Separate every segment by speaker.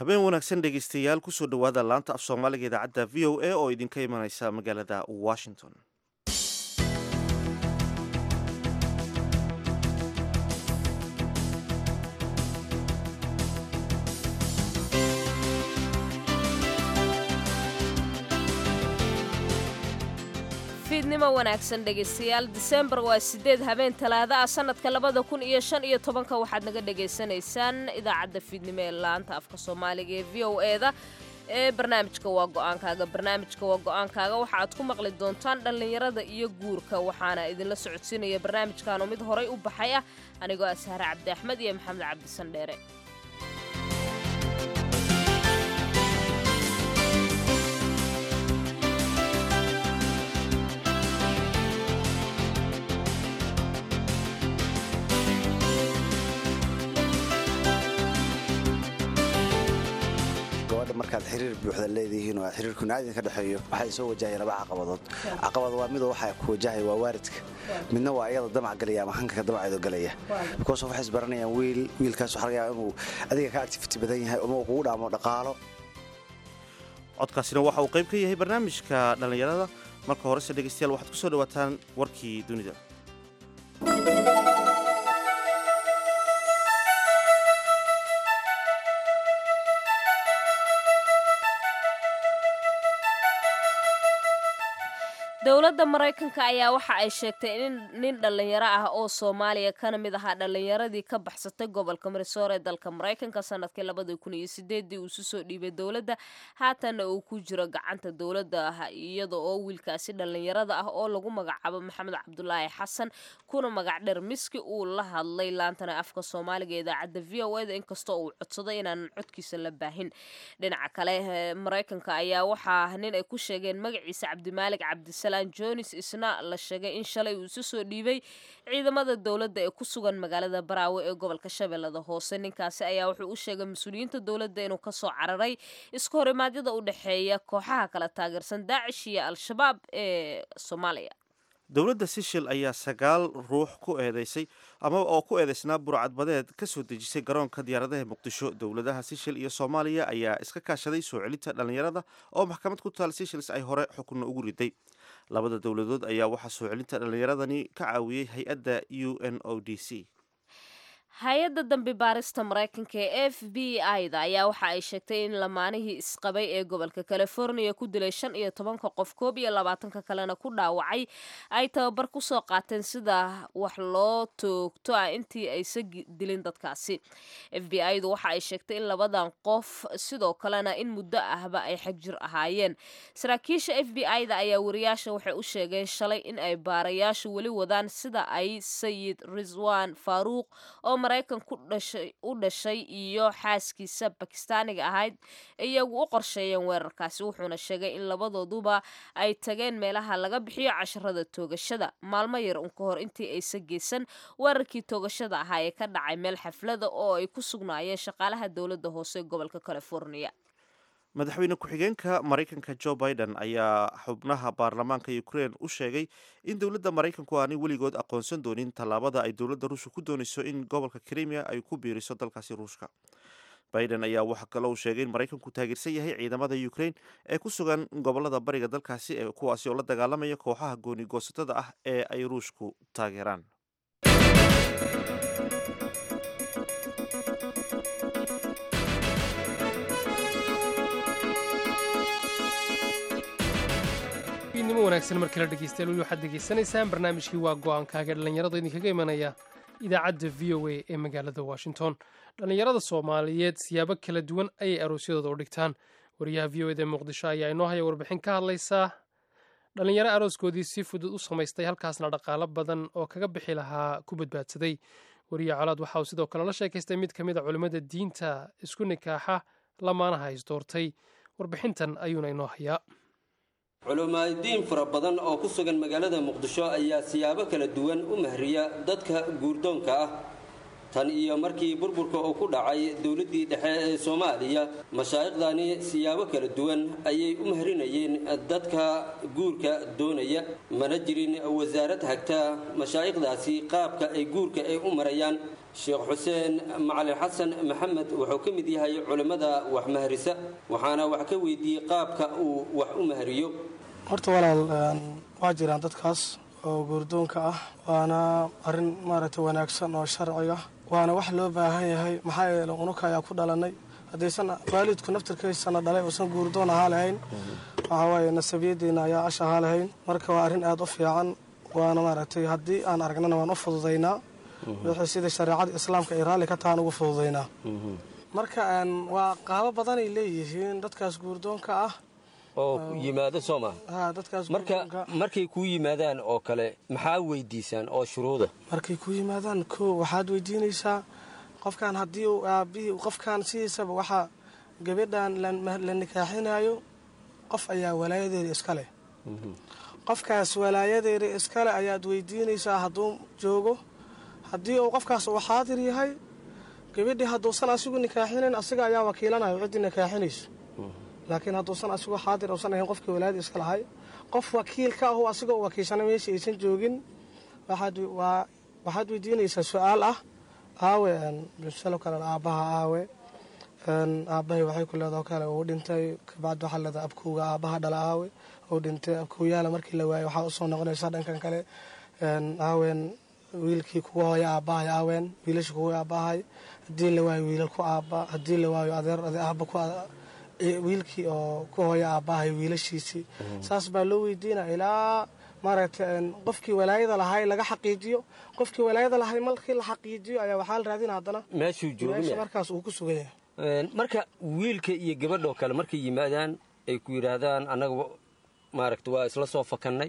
Speaker 1: habeen wanaagsan dhegaystayaal kusoo dhowaada laanta af soomaaliga idaacadda v o a oo idinka imanaysa magaalada washington
Speaker 2: fiidnimo wanaagsan dhegaystayaal disembar waa sideed habeen talaada ah sanadka labada kun iyo shan iyo tobanka waxaad naga dhagaysanaysaan idaacadda fiidnimo ee laanta afka soomaaliga ee v o eda ee barnaamijka waa go-aankaaga barnaamijka waa go-aankaaga waxa aad ku maqli doontaan dhallinyarada iyo guurka waxaana idinla socodsiinaya barnaamijkanoo mid horay u baxay ah anigoo ah sahre cabdi axmed iyo maxamed cabdisandheere
Speaker 3: markaad xiriir buuxda leedihiin oo xiriir kunaadin ka dhexeeyo waxay soo wajahaya laba caqabadood caqabad waa midoo waxa ku wajahaya waa waaridka midna waa iyada damac galaya ama hanka damaceedo galaya because waxay isbaranayaan wiil wiilkaas waxa laga yaabaa inuu adiga ka activity badan yahay ama uu kugu dhaamo dhaqaalo
Speaker 1: codkaasina waxa uu qayb ka yahay barnaamijka dhallinyarada marka horese dhegaystayaal waxaad ku soo dhowaataan warkii dunida
Speaker 2: dowladda maraykanka ayaa waxa ay sheegtay in nin dhallinyaro ah oo soomaaliya kana mid ahaa dhallinyaradii ka baxsatay gobolka marisoor ee dalka maraykanka sanadkii labadii kun iyo sideedii uu isu soo dhiibay dowladda haatanna uu ku jiro gacanta dowladda ah iyada oo wiilkaasi dhallinyarada ah oo lagu magacaabo maxamed cabdulaahi xasan kuna magac dheer miski uu la hadlay laantana afka soomaaliga idaacadda v o eda inkastoo uu codsaday inaanan codkiisa la baahin dhinaca kale maraykanka ayaa waxaa nin ay ku sheegeen magaciisa cabdimaalig cabdisalaam jonis isna la sheegay in shalay uu isu soo dhiibay ciidamada dowladda ee ku sugan magaalada baraawe ee gobolka shabeellada hoose ninkaasi ayaa wuxuu u sheegay mas-uuliyiinta dowladda inuu kasoo cararay isku horimaadyada u dhexeeya kooxaha kala taageersan daacish iyo al-shabaab ee soomaaliya
Speaker 1: dowladda sishil ayaa sagaal ruux ku eedeysay ama oo ku eedeysnaa burcadbadeed ka soo dejisay garoonka diyaaradaha muqdisho dowladaha sishil iyo soomaaliya ayaa iska kaashaday soo celinta dhallinyarada oo maxkamad ku taal sishils ay hore xukunna ugu riday labada dowladood ayaa waxaa soo celinta dhallinyaradani ka caawiyey hay-adda u n o d c
Speaker 2: hay-adda dambi baarista maraykanka ee f b i da ayaa waxa ay sheegtay in lamaanihii isqabay ee gobolka california ku dilay shan iyo tobanka qof koob iyo labaatanka kalena ku dhaawacay ay tababar kusoo qaateen sida wax loo toogto ah intii aysa dilin dadkaasi f b i du waxa ay sheegtay in labadan qof sidoo kalena in muddo ahba ay xagjir ahaayeen saraakiisha f b i da ayaa wariyaasha waxay u sheegeen shalay in ay baarayaashu weli wadaan sida ay sayid riswan faaruuq oo maraykan u dhashay iyo xaaskiisa bakistaaniga ahayd iyagu u qorsheeyeen weerarkaasi wuxuuna sheegay in labadooduba ay tageen meelaha laga bixiyo casharada toogashada maalmo yar un ka hor intii aysa geysan weerarkii toogashada ahaa ee ka dhacay meel xaflada oo ay ku sugnaayeen shaqaalaha dowladda hoose ee gobolka california
Speaker 1: madaxweyne ku-xigeenka maraykanka jo biden ayaa xubnaha baarlamaanka ukraine u sheegay in dowladda maraykanku aanay weligood aqoonsan doonin tallaabada ay dowladda ruushka ku doonayso in gobolka krimiya ay ku biiriso dalkaasi ruushka biden ayaa waxaa kaloo sheegay in maraykanku taageersan yahay ciidamada ukraine ee ku sugan gobolada bariga dalkaasi ee kuwaasi oo la dagaalamaya kooxaha gooni goosatada ah ee ay ruushku taageeraan
Speaker 4: nimo wanaagsan mar kale dhegeystayaal weli waxaad degeysanaysaan barnaamijkii waa go-aankaaga dhallinyarada idinkaga imanaya idaacadda v o a ee magaalada washington dhallinyarada soomaaliyeed siyaabo kala duwan ayay aroosyadooda u dhigtaan wariyaha v o eda muqdisho ayaa inoo haya warbixin ka hadlaysaa dhallinyaro arooskoodii si fudud u samaystay halkaasna dhaqaalo badan oo kaga bixi lahaa ku badbaadsaday wariye colaad waxa uu sidoo kale la sheekaystay mid ka mid a culimmada diinta isku nikaaxa lamaanaha isdoortay warbixintan ayuuna inoo hayaa
Speaker 5: culimadiin fara badan oo ku sugan magaalada muqdisho ayaa siyaabo kala duwan u mahriya dadka guurdoonka ah tan iyo markii burburka uu ku dhacay dowladdii dhexe ee soomaaliya mashaayiqdani siyaabo kala duwan ayay u mahrinayeen dadka guurka doonaya mana jirin wasaarad hagta mashaayiqdaasi qaabka ay guurka ay u marayaan sheekh xuseen macalin xasan maxamed wuxuu ka mid yahay culimmada wax mahrisa waxaana wax ka weydiiyey qaabka uu wax u mahriyo
Speaker 6: horta walaal waa jiraan dadkaas oo guurdoonka ah waana arrin maaragtay wanaagsan oo sharciga waana wax loo baahan yahay maxaa yeele unuka ayaa ku dhalanay haddaysan waalidku naftirkaysana dhalay uusan guurdoon ahaa lahayn waxaa waaye nasabiyaddeena ayaa ash ahaa lahayn marka waa arrin aada u fiican waana maaragtay haddii aan aragnana waan u fududaynaa wixii sida shareecada islaamka ay raalli ka tahaan ugu fududaynaa marka waa qaabo badanay leeyihiin dadkaas guurdoonka ah
Speaker 5: oo yimaado soo maa
Speaker 6: ha dadkaas
Speaker 5: marka
Speaker 6: guurdoonka
Speaker 5: markay kuu yimaadaan oo kale maxaa weydiisaan oo shuruuda
Speaker 6: markay ku yimaadaan ko waxaad weydiinaysaa qofkan haddii uu aabihii qofkan sidiisaba waxaa gabadhan la- la nikaaxinayo qof ayaa walaayadeeda iska leh qofkaas walaayadeeda iskale ayaad weydiinaysaa hadduu joogo haddii uu qofkaas uu xaadir yahay gabadhii hadduusan asigu nikaaxinayn asiga ayaa wakiilanayo ciddii nikaaxinayso laakiin hadduusan asigu xaadir uusan ahayn qofkii walaayada iska lahay qof wakiil ka ahu asiga u wakiilsana meesha aysan joogin waxaad waa waxaad weydiinaysaa su-aal ah aawe misalo kale aabbaha aawe aabbahay waxay ku leedaho kale uu dhintay kabacdi waxaa leedahay abkowga aabbaha dhala aawe uu dhintay abkowyaala markii la waayay waxaa usoo noqonaysaa dhankan kale aawen wiilkii kuga hooya aabbahay aawen wiilashii kuga aabbahay haddii la waayo wiilal ku aabba haddii la waayo adeer aabba ku wiilkii oo ku hooya aabbahay wiilashiisii saas baa loo weydiina ilaa maaragtay qofkii walaayada lahay laga xaqiijiyo qofkii walaayada lahay markii la xaqiijiyo ayaa waxaa la raadina haddana
Speaker 5: meeshuu jooga
Speaker 6: meesha
Speaker 5: miya?
Speaker 6: markaas uu ku sugan yahay
Speaker 5: Een, marka wiilka iyo gabadhoo kale markay yimaadaan ay ku yidhaahdaan annaga maaragta waa isla soo fakannay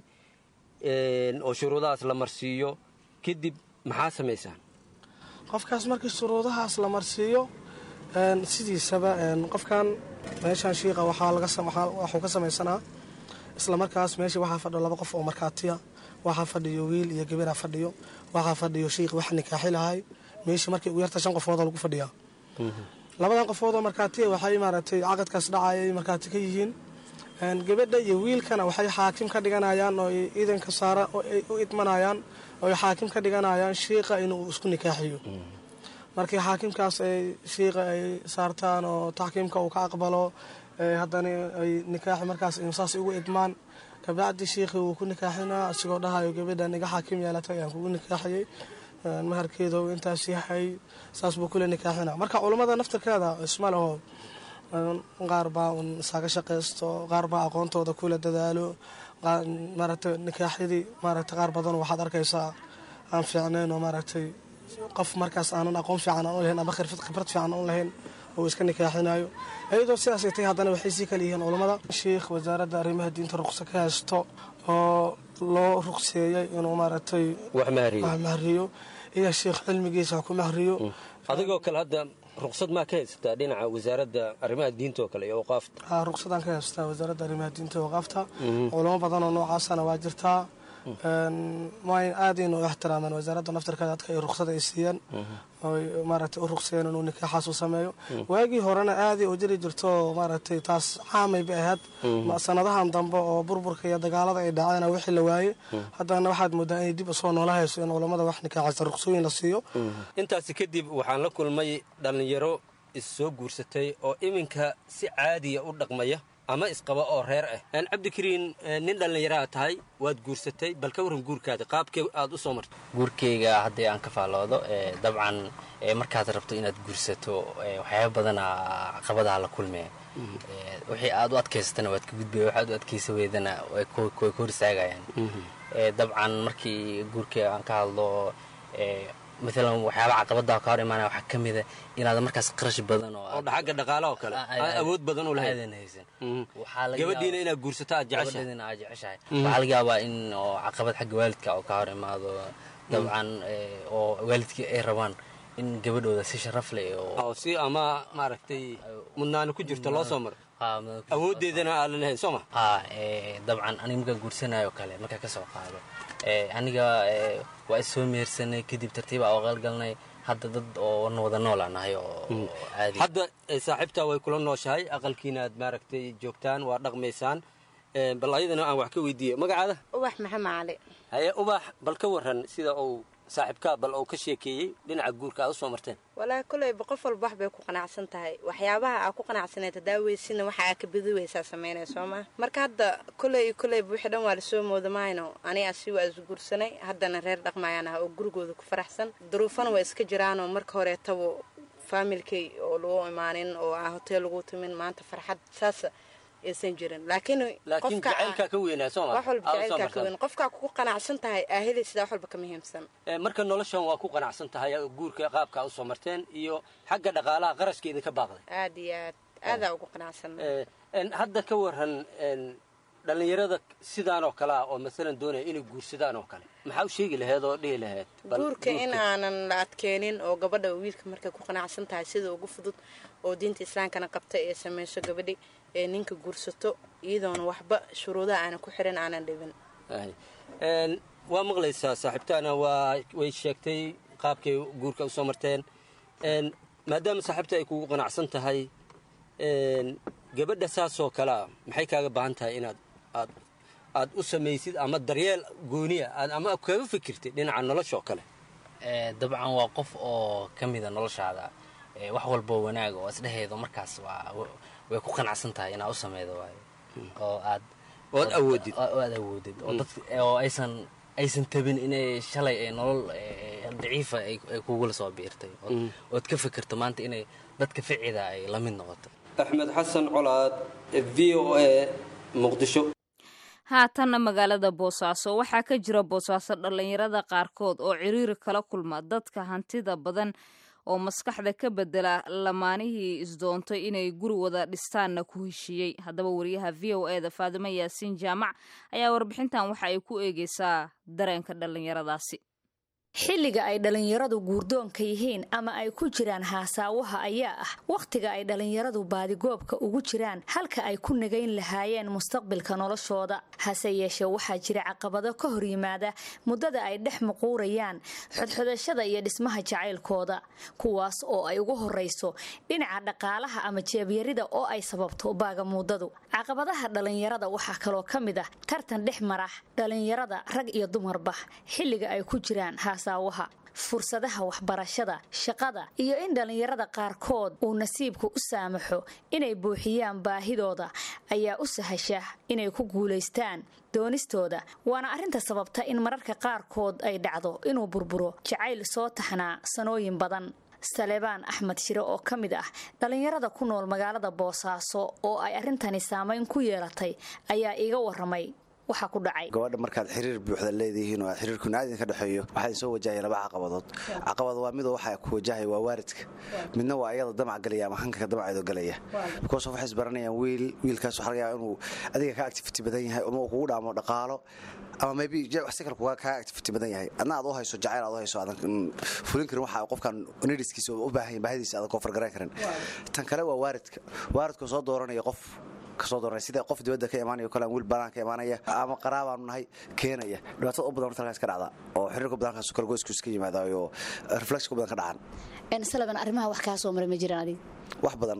Speaker 5: een, oo shuruudahaas la marsiiyo kadib maxaa samaysaan
Speaker 6: qofkaas markii shuruudahaas la marsiiyo een, sidiisaba een, qofkan meeshan shiiqa waxaa laga sam- waxaa- waxuu ka samaysanaa isla markaas meesha waxaa fadhiyo laba qof oo markhaatiya waxaa fadhiyo wiil iyo gabaraa fadhiyo waxaa fadhiyo shiiq wax nikaaxi lahay meeshii markii ugu yarta shan qofooda lagu fadhiyaa labadan qofood oo markhaatiya waxay maaragtay caqadkaas dhacayay markhaati ka yihiin Een, gabadha iyo wiilkana waxay xaakim ka dhiganayaan oo ay iidanka saara oo ay u idmanayaan oo ay xaakim ka dhiganayaan shiiqa inuu isku nikaaxiyo markii xaakimkaas ay shiiqa ay saartaan oo taxkiimka uu ka aqbalo ee haddana ay nikaaxi markaas saas ugu idmaan kabacdi shiikhii wuu ku nikaaxinaa asigoo dhahayo gabadhan iga xaakim yeelatay ayaan kugu nikaaxiyey Een, maharkeeda uu intaas yahay saas buu kule nikaaxinaa marka culummada naftirkeeda isma leho Een, qaar baa un isaga shaqaysto qaar baa aqoontooda kula dadaalo qaar- maaragtay nikaaxyadii maaragtay qaar badan waxaad arkaysaa aan fiicnayn oo maaragtay qof markaas aanan aqoon fiican aan u lahayn ama khirfad khibrad fiican aan u lahayn oo iska nikaaxinayo iyadoo sidaasay tahay haddana waxay sii kala yihiin culammada sheikh wasaaradda arrimaha diinta ruqsa ka haysto oo loo ruqseeyey inuu maaragtay
Speaker 5: wax mahriyo
Speaker 6: wax mahriyo iyo sheikh cilmigiisa ha ku mahriyo
Speaker 5: adigoo kale hadda ruqsad maa ka haysataa dhinaca wasaaradda arrimaha diinta oo kale iyo awqaafta
Speaker 6: haa ruqsadaan ka haystaa wasaaradda arrimaha diinta iyo waqaafta culamo badan oo noocaasana waa jirtaa Een, waa aadayna u ixtiraamaan wasaaradda naftirkeeda dadka ay ruqsada ay siiyeen oy maaragtay u ruqseeyeen inuu nikaaxaas u sameeyo waagii horena aaday u jiri jirto maaragtay taas caamay bay ahayd Ma- sanadahan dambe oo burburka iyo dagaalada ay dhaceen wixii la waaye haddana waxaad moodaa inay dib usoo noola hayso in culammada wax nikaaxaysa ruqsooyin la siiyo
Speaker 5: intaasi kadib waxaan la kulmay dhallinyaro is soo guursatay oo iminka si caadiya u dhaqmaya ama isqaba oo reer ah Een, cabdikariin ee, nin dhallinyaraha tahay waad guursatay bal ka warran guurkaada qaabkee aad u soo martay
Speaker 7: guurkeyga haddii aan ka faalloodo ee, dabcan ee, markaad rabto inaad guursato ee, waxyaaba badana caqabadaha la kulmee Ee, wixii aad u adkaysatana waad ka gudbaya waxaad u adkaysa weydana way ku way ku hor istaagayaan Ee, dabcan markii guurkeyga aan ka hadlo ee, maalan waxyaaba caqabadaha ka hor imaanaya waxaa ka mida inaad markaas qarash badan oo
Speaker 5: oo
Speaker 7: aad-
Speaker 5: xagga dhaqaalaha oo kale
Speaker 7: Aa-
Speaker 5: aan awood badan u lahayn
Speaker 7: aadan haysan
Speaker 5: Mhm.
Speaker 7: Waxaa laga
Speaker 5: gabadhiina
Speaker 7: yaabaa-
Speaker 5: inaad guursato aad jeceshahay
Speaker 7: gabadheedina aad jeceshahay waxaa laga yaabaa in oo caqabad xagga waalidka oo ka hor imaado dabcan ee, oo waalidkii ay rabaan in gabadhooda si sharaf leh oo
Speaker 5: oo si ama maaragtay mudnaani ku jirto loo soo maro
Speaker 7: haa, madax-
Speaker 5: awooddeedana aadan lahayn soo ma
Speaker 7: haa ee, dabcan aniga markaan guursanayo kale markaa ka soo qaado ee, aniga ee, waa is soo mehersanay kadib tartiib aa qalgalnay hadda dad oo wada noola nahay oo caadi
Speaker 5: hadda saaxiibtaa way kula nooshahay aqalkiina aad maaragtay joogtaan waa dhaqmaysaan bal ayadana aan wax ka weydiiye magacaada
Speaker 8: ubax maxamed cali
Speaker 5: haye ubax bal ka waran sida uu saaxiibkaa bal uu ka sheekeeyey dhinaca guurka aad u soo marteen
Speaker 8: walaahi koleyba qof walba wax bay ku qanacsan tahay waxyaabaha aa ku qanacsaneed hadaa weysina waxa aa ka bidi weysaa sameynay soo maa marka hadda koley iyo koleyba wixii dhan waa lasoo moodamayno aniga asi waa isguursanay haddana reer dhaqmayaan ah oo gurigooda ku faraxsan duruufana waa iska jiraanoo marka horeetaba faamilkay oo lagu imaanin oo aa hoteel lagu timin maanta farxad saas aysan jirin laakiin
Speaker 5: laakiin jacaylkaa ka weynaa soo ma
Speaker 8: wax walba jacaylkaa ka weyn qofkaa kugu qanacsan tahay aa helaysidaa wax walba ka muhiimsan
Speaker 5: marka noloshan waa ku qanacsan tahay guurka qaabkaa usoo marteen iyo xagga dhaqaalaha qarashkeeda ka baaqday
Speaker 8: aad iyo aad aadaa ugu qanacsan
Speaker 5: hadda ka waran dhallinyarada sidaan oo kale ah oo masalan doonaya inay guursadaan oo kale maxaa u sheegi laheed oo dhihi laheed
Speaker 8: guurka in aanan la adkeenin oo gabadha wiilka markay ku qanacsan tahay sida ugu fudud oo diinta islaamkana qabta ee samayso gabadhi ee ninka guursato iyadoona waxba shuruudaha aanan ku xiran aanan dhibin
Speaker 5: waa maqlaysaa saaxiibtaana waa way sheegtay qaabkay guurka usoo marteen maadaama saaxiibta ay kugu qanacsan tahay gabadha saasoo kalea maxay kaaga baahan tahay inaad aad aad u samaysid ama daryeel gooniya aad ama kaga fikirtid dhinaca nolosha oo kale
Speaker 7: dabcan waa qof oo ka mida noloshaada wax walboo wanaaga oo isdheheedo markaas waa way ku qanacsan tahay inaad u sameydo waayo oo aad
Speaker 5: ood awoodid
Speaker 7: oo aad awoodid oo dad oo aysan aysan tabin inay shalay ay nolol daciifa ay kugula soo biirtay ood ka fikirto maanta inay dadka ficida ay la mid noqoto
Speaker 5: axmed xasan colaad v o a muqdisho
Speaker 2: haatanna magaalada boosaaso waxaa ka jira boosaaso dhallinyarada qaarkood oo ciriiri kala kulma dadka hantida badan oo maskaxda ka bedela lamaanihii isdoontay inay guri wada dhistaanna ku heshiiyey haddaba wariyaha v o eda faadimo yaasiin jaamac ayaa warbixintan waxa ay ku eegeysaa dareenka dhallinyaradaasi
Speaker 9: xilliga ay dhallinyaradu guurdoonka yihiin ama ay ku jiraan haasaawaha ayaa ah wakhtiga ay dhallinyaradu baadigoobka ugu jiraan halka ay ku nagayn lahaayeen mustaqbilka noloshooda hase yeeshee waxaa jira caqabado ka hor yimaada muddada ay dhex muquurayaan xodxodashada iyo dhismaha jacaylkooda kuwaas oo ay ugu horrayso dhinaca dhaqaalaha ama jeebyarida oo ay sababto baagamuudadu caqabadaha dhallinyarada waxaa kaloo ka mid ah tartan dhex mara dhallinyarada rag iyo dumarba xilliga ay ku jiraan haasaawaha fursadaha waxbarashada shaqada iyo in dhallinyarada qaarkood uu nasiibku u saamaxo inay buuxiyaan baahidooda ayaa u sahasha inay ku guulaystaan doonistooda waana arrinta sababta in mararka qaarkood ay dhacdo inuu burburo jacayl soo taxnaa sanooyin badan salebaan axmed shire oo ka mid ah dhallinyarada ku nool magaalada boosaaso oo ay arrintani saamayn ku yeelatay ayaa iiga waramay waxaa ku dhacay
Speaker 3: gabadha markaad xiriir buuxda leedihiin oo xiriirkuna aad idinka dhexeeyo waxaa soo wajahaya laba caqabadood caqabad waa midoo waxa ku wajahaya waa waalidka midna waa iyada damac galaya ama hanka damaceedo galaya because waxay isbaranayaan wiil wiilkaas waxaa laga yaabaa inuu adiga ka activity badan yahay ama uu kugu dhaamo dhaqaalo ama maybe si kale kuga kaa activity badan yahay adna aad u hayso jacayl aad u hayso aadan fulin karin waxa qofkan nidhiskiisa u baahan baahidiisa aadan koonfar garayn karin tan kale waa waalidka waalidka soo dooranaya qof kasoo doornay sida qof dibadda ka imaanayo kale wiil banaan ka imaanaya ama qaraabaanu nahay keenaya dhibaatada u badan horta halkaas ka dhacda oo xiriirka badankaas kale goysku iska yimaadayo reflexka badan ka dhacan
Speaker 9: salaban arrimaha wax kaa soo maray ma jiraan adiga
Speaker 3: wax badan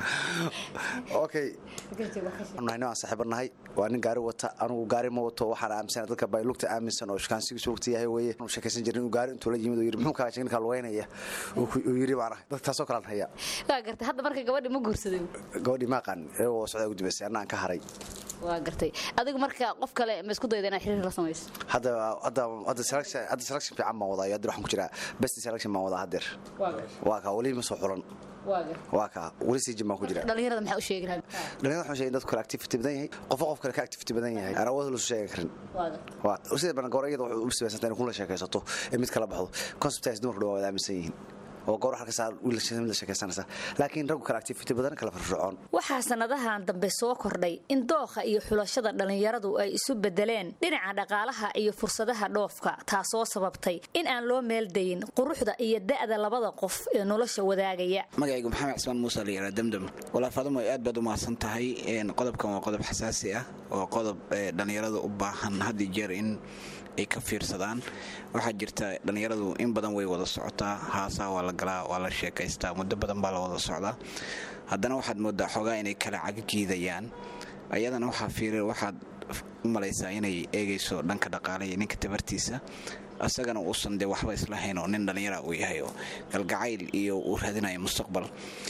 Speaker 3: okay nahay aan saaxiibo nahay waa nin gaari wata anugu gaari ma wato waxaan aaminsana dadka baylugta aaminsan oo shukaansigiisu waqti yahay weeye anu sheekaysan jirin inuu gaari intuu la yimid uu yidhi muxuu kaa ninkaa lugeynaya uu yidhi baan ahay dadka taasoo kalaan haya
Speaker 9: waa gartay hadda marka gabadhi ma guursaday
Speaker 3: gabadhii ma aqaan iyagoo socdaa ugu dambaysay annaan ka haray
Speaker 9: waa gartay adigu marka qof kale ma isku dayda inaad xiriir la samayso
Speaker 3: hadda hadda hadda selection hadda selection fiican baan wadaa hadda waxaan ku jiraa best selection baan wadaa haddeer waa kaa weli ma soo xulan waa kaa weli sii jim baan ku jiraa
Speaker 9: dhalinyarada maxaa u sheegi lahaa
Speaker 3: dhalinyarada waxaan sheegay dadku kale activity badan yahay qofka qof kale ka activity badan yahay aan awood lasu sheegan karin waa sida badan goor iyada waxay u sabaysanta in kun la sheekaysato ee mid kala baxdo conceptaas dumarku dhawaa wada aaminsan yihiin oo goor halkasaa wiil la sheekaysanaysa laakiin raggu kale activity badan kala firfircoon
Speaker 9: waxaa sannadahan dambe soo kordhay in dookha iyo xulashada dhallinyaradu ay isu bedeleen dhinaca dhaqaalaha iyo fursadaha dhoofka taasoo sababtay in aan loo meeldayin quruxda iyo da'da labada qof ee nolosha wadaagaya
Speaker 10: magacaygu maxamed cismaan muuse la yihahda damdam walaa faadimo aad baad u mahadsan tahay qodobkan waa qodob xasaasi ah oo qodob dhallinyarada u baahan haddii jeer in ay ka fiirsadaan waxaa jirta dhallinyaradu in badan way wada socotaa haasaa waa la galaa waa la sheekaystaa muddo badan baa la wada socdaa haddana waxaad moodaa xoogaa inay kala caga jiidayaan ayadana waxaa fiir waxaad u malaysaa inay eegayso dhanka dhaqaale iyo ninka tabartiisa asagana uusan dee waxba islahayn oo nin dhallinyara uu yahay oo galgacayl iyo uu raadinayo mustaqbal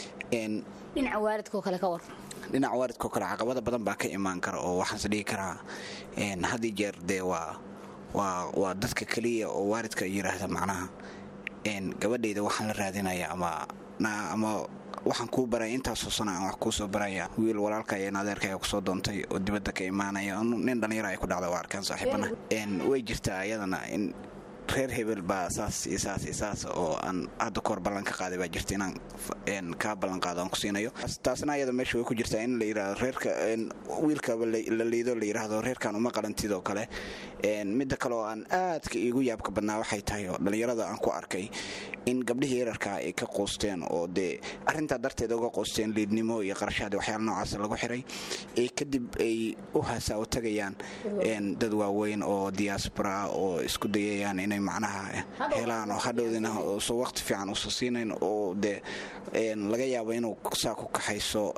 Speaker 9: dhinaca waalidkoo kale ka war
Speaker 10: dhinaca waalidkoo kale caqabada badan baa ka imaan kara oo waxaanse dhihi karaa had iyo jeer dee waa waa waa dadka keliya oo waalidka yidhaahda macnaha gabadhayda waxaan la raadinaya ama ama waxaan kuu baraya intaasoo sana aan wax kuu soo baraya wiil walaalka iyo adeerkaya kusoo doontay oo dibadda ka imaanaya nin dhallinyaro ay ku dhacda waa arkaan saaxiibana way jirtaa ayadana in reer hebel baa saas iyo saas iyo saas oo aan hadda kahor ballan ka qaaday baa jirta inaan kaa ballan qaado aan ku siinayo taasna ayada meesha way ku jirtaa in la yidhahdo reerka wiilkaba la liido la yidhaahdo reerkan uma qalantid oo kale midda kale oo aan aadka iigu yaabka badnaa waxay tahay oo dhallinyarada aan ku arkay in gabdhihii yararkaa ay ka qoosteen oo dee arrintaa darteed uga qoosteen liidnimo iyo qarashaad waxyaala noocaas lagu xiray ee kadib ay u hasaawo tagayaan dad waaweyn oo diaspora oo isku dayayaan inay macnaha helaan oo hadhowdina uso waqti fiican usa siinayn oo dee laga yaabo inuu saa ku kaxayso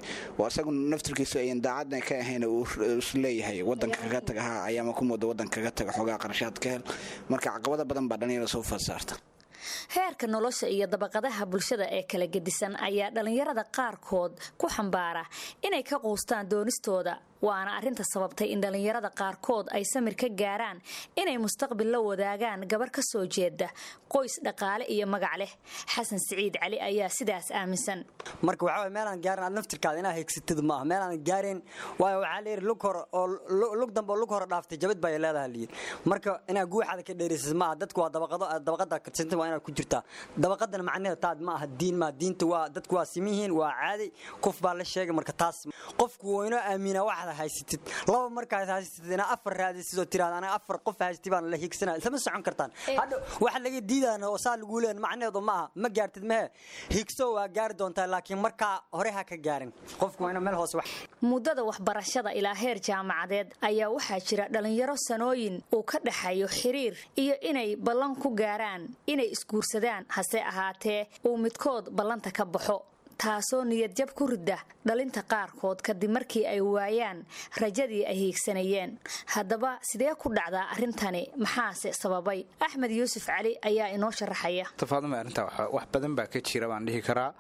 Speaker 10: isagu naftirkiisa ayan daacadna ka ahayn uu isleeyahay wadanka kaga taga ha ayaama ku mooda wadanka kaga taga xoogaa qarashaad ka hel marka caqabada badan baa dhalinyarada soo fasaarta
Speaker 9: heerka nolosha iyo dabaqadaha bulshada ee kala gedisan ayaa dhallinyarada qaarkood ku xambaara inay ka quustaan doonistooda waana arrinta sababtay in dhallinyarada qaarkood ay samir ka gaaraan inay mustaqbil la wadaagaan gabar ka soo jeeda qoys dhaqaale iyo magac leh xasan siciid cali ayaa sidaas aaminsan
Speaker 11: marka waxaa meelaan gaarin aad naftirkaada inaa heegsatid maaha meelaan gaareen waayo waxaa layidhi lug hore oo lug dambe oo lug hore dhaaftay jabad baa leedaha layidhi marka inaa guuxaada ka dheeraysid maaha dadku waa dabaqado dabaqada kadsanta waa inaad ku jirtaa dabaqadana macnaheeda taad ma aha diin maa diinta waa dadku waa simihiin waa caadi qof baa la sheegay marka taas qofku waa inoo aaminaa waxaad haysatid laba markaad haysatid inaa afar raadisid oo tiraada aniga afar qof haysatid baan la hiigsanaa isama socon kartaan hadha waxa laga diidaan oo saa lagu leeyahay macnaheedu ma aha ma gaartid mehe higso waa gaari doontaa laakiin markaa hore ha ka gaarin qofku waa inuu meel hoose wax
Speaker 9: muddada waxbarashada ilaa heer jaamacadeed ayaa waxaa jira dhallinyaro sanooyin uu ka dhexeeyo xiriir iyo inay ballan ku gaaraan inay isguursadaan hase ahaatee uu midkood ballanta ka baxo taasoo niyadjab ku ridda dhalinta qaarkood kadib markii ay waayaan rajadii ay hiigsanayeen haddaba sidee ku dhacdaa arrintani maxaase sababay axmed yuusuf cali ayaa inoo sharaxaya
Speaker 12: tafaaduma arrinta wax badan baa ka jira baan dhihi karaa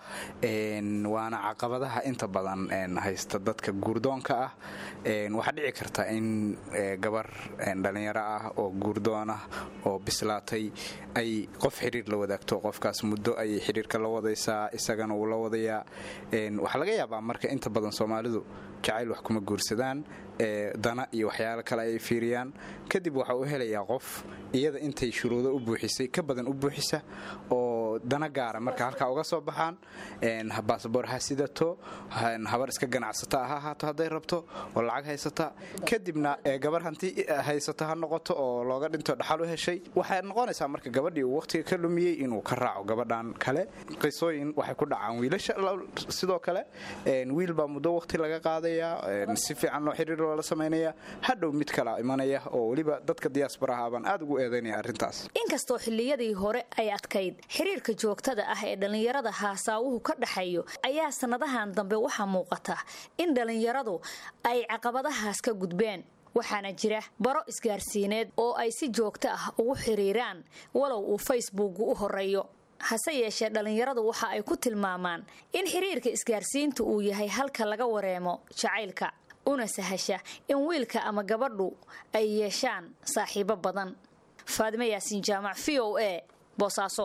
Speaker 12: waana caqabadaha inta badan haysta dadka guurdoonka ah waxaa dhici karta in gabar dhallinyaro ah oo guurdoon ah oo bislaatay ay qof xiriir la wadaagto qofkaas muddo ayay xiriirka la wadaysaa isagana uu la wadaya waxaa laga yaabaa marka inta badan soomaalidu jacayl wax kuma guursadaan dana iyo waxyaalo kale ay fiiriyaan kadib waxa uu helayaa qof iyada intay shuruudo u buuxisay ka badan u buuxisa oo dana gaara marka halkaa uga soo baxaan baasboor ha sidato habar iska ganacsata ha ahaato hadday rabto oo lacag haysata kadibna gabar hanti haysata ha noqoto oo looga dhinto dhaxal u heshay waxay noqonaysaa marka gabadhii uu waqtiga ka lumiyey inuu ka raaco gabadhan kale qisooyin waxay ku dhacaan wiilasha sidoo kale wiil baa muddo waqti laga qaadayaa si fiican loo xiriir loola samaynaya hadhow mid kala imanaya oo weliba dadka diyaasbaraha baan aad ugu eedaynaya arrintaas
Speaker 9: inkastoo xilliyadii hore ay adkayd xiriirka joogtada ah ee dhallinyarada haasaawuhu ka dhaxeeyo ayaa sannadahan dambe waxaa muuqata in dhallinyaradu ay caqabadahaas ka gudbeen waxaana jira baro isgaarsiineed oo ay si joogto ah ugu xiriiraan walow uu facebooku u horeeyo hase yeeshee dhallinyaradu waxa ay ku tilmaamaan in xiriirka isgaarsiintu uu yahay halka laga wareemo jacaylka una sahasha in wiilka ama gabadhu ay yeeshaan saaxiibo badan faadime yaasiin jaamac v o a boosaaso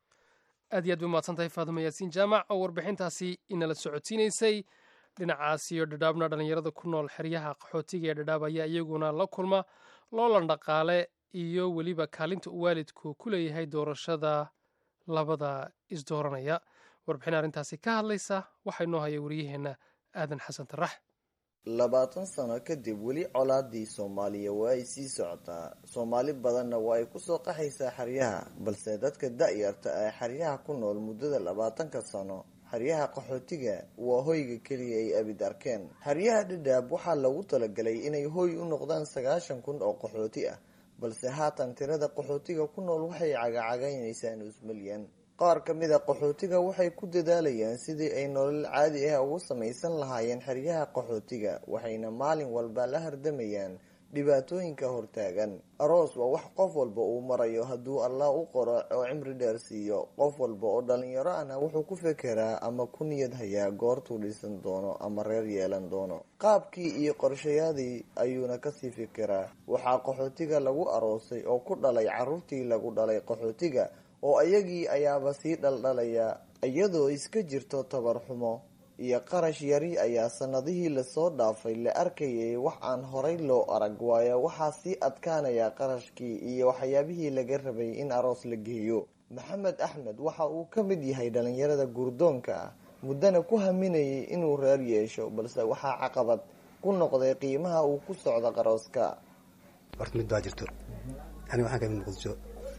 Speaker 4: aad iyo aad bay umahadsantahay faadime yaasiin jaamac oo warbixintaasi inala socodsiinaysay dhinacaas iyo dhadhaabna dhallinyarada ku nool xeryaha qaxootiga ee dhadhaab ayaa iyaguna la kulma loolan dhaqaale iyo weliba kaalinta uu waalidku ku leeyahay doorashada labada isdooranaya warbixin arrintaasi ka hadlaysa waxaa inoo haya wariyaheenna aadan xasan tarax
Speaker 13: labaatan sano kadib weli colaadii soomaaliya waa ay sii socotaa soomaali badanna waa ay kusoo qaxaysaa xeryaha balse dadka da-yarta ee xeryaha ku nool muddada labaatanka sano xeryaha qaxootiga waa hoyga keliya ay abid arkeen xeryaha dhadhaab waxaa lagu talagalay inay hoy u noqdaan sagaashan kun oo qaxooti ah balse haatan tirada qaxootiga ku nool waxay cagacagaynaysaa nus milyan qaar ka mid a qaxootiga waxay ku dadaalayaan sidii ay nolol caadi ah ugu samaysan lahaayeen xeryaha qaxootiga waxayna maalin walba la hardamayaan dhibaatooyinka hortaagan aroos waa wax qof walba uu marayo hadduu allah u qoro oo cimri dheer siiyo qof walba oo dhalinyaro ahna wuxuu ku fekeraa ama ku niyad hayaa goortuu dhisan doono ama reer yeelan doono qaabkii iyo qorshayaadii ayuuna kasii fekeraa waxaa qaxootiga lagu aroosay oo ku dhalay caruurtii lagu dhalay qaxootiga oo ayagii ayaaba sii dhaldhalaya iyadoo iska jirto tabar xumo iyo qarash yari ayaa sanadihii lasoo dhaafay la arkayay wax aan horay loo arag waayo waxaa sii adkaanaya qarashkii iyo waxyaabihii laga rabay in aroos la geeyo maxamed axmed waxa uu ka mid yahay dhalinyarada gurdoonka ah muddana ku haminayay inuu reer yeesho balse waxaa caqabad ku noqday qiimaha uu ku socdo qarooska
Speaker 14: horta mid baa jirto ani waxaan kamid muqdisho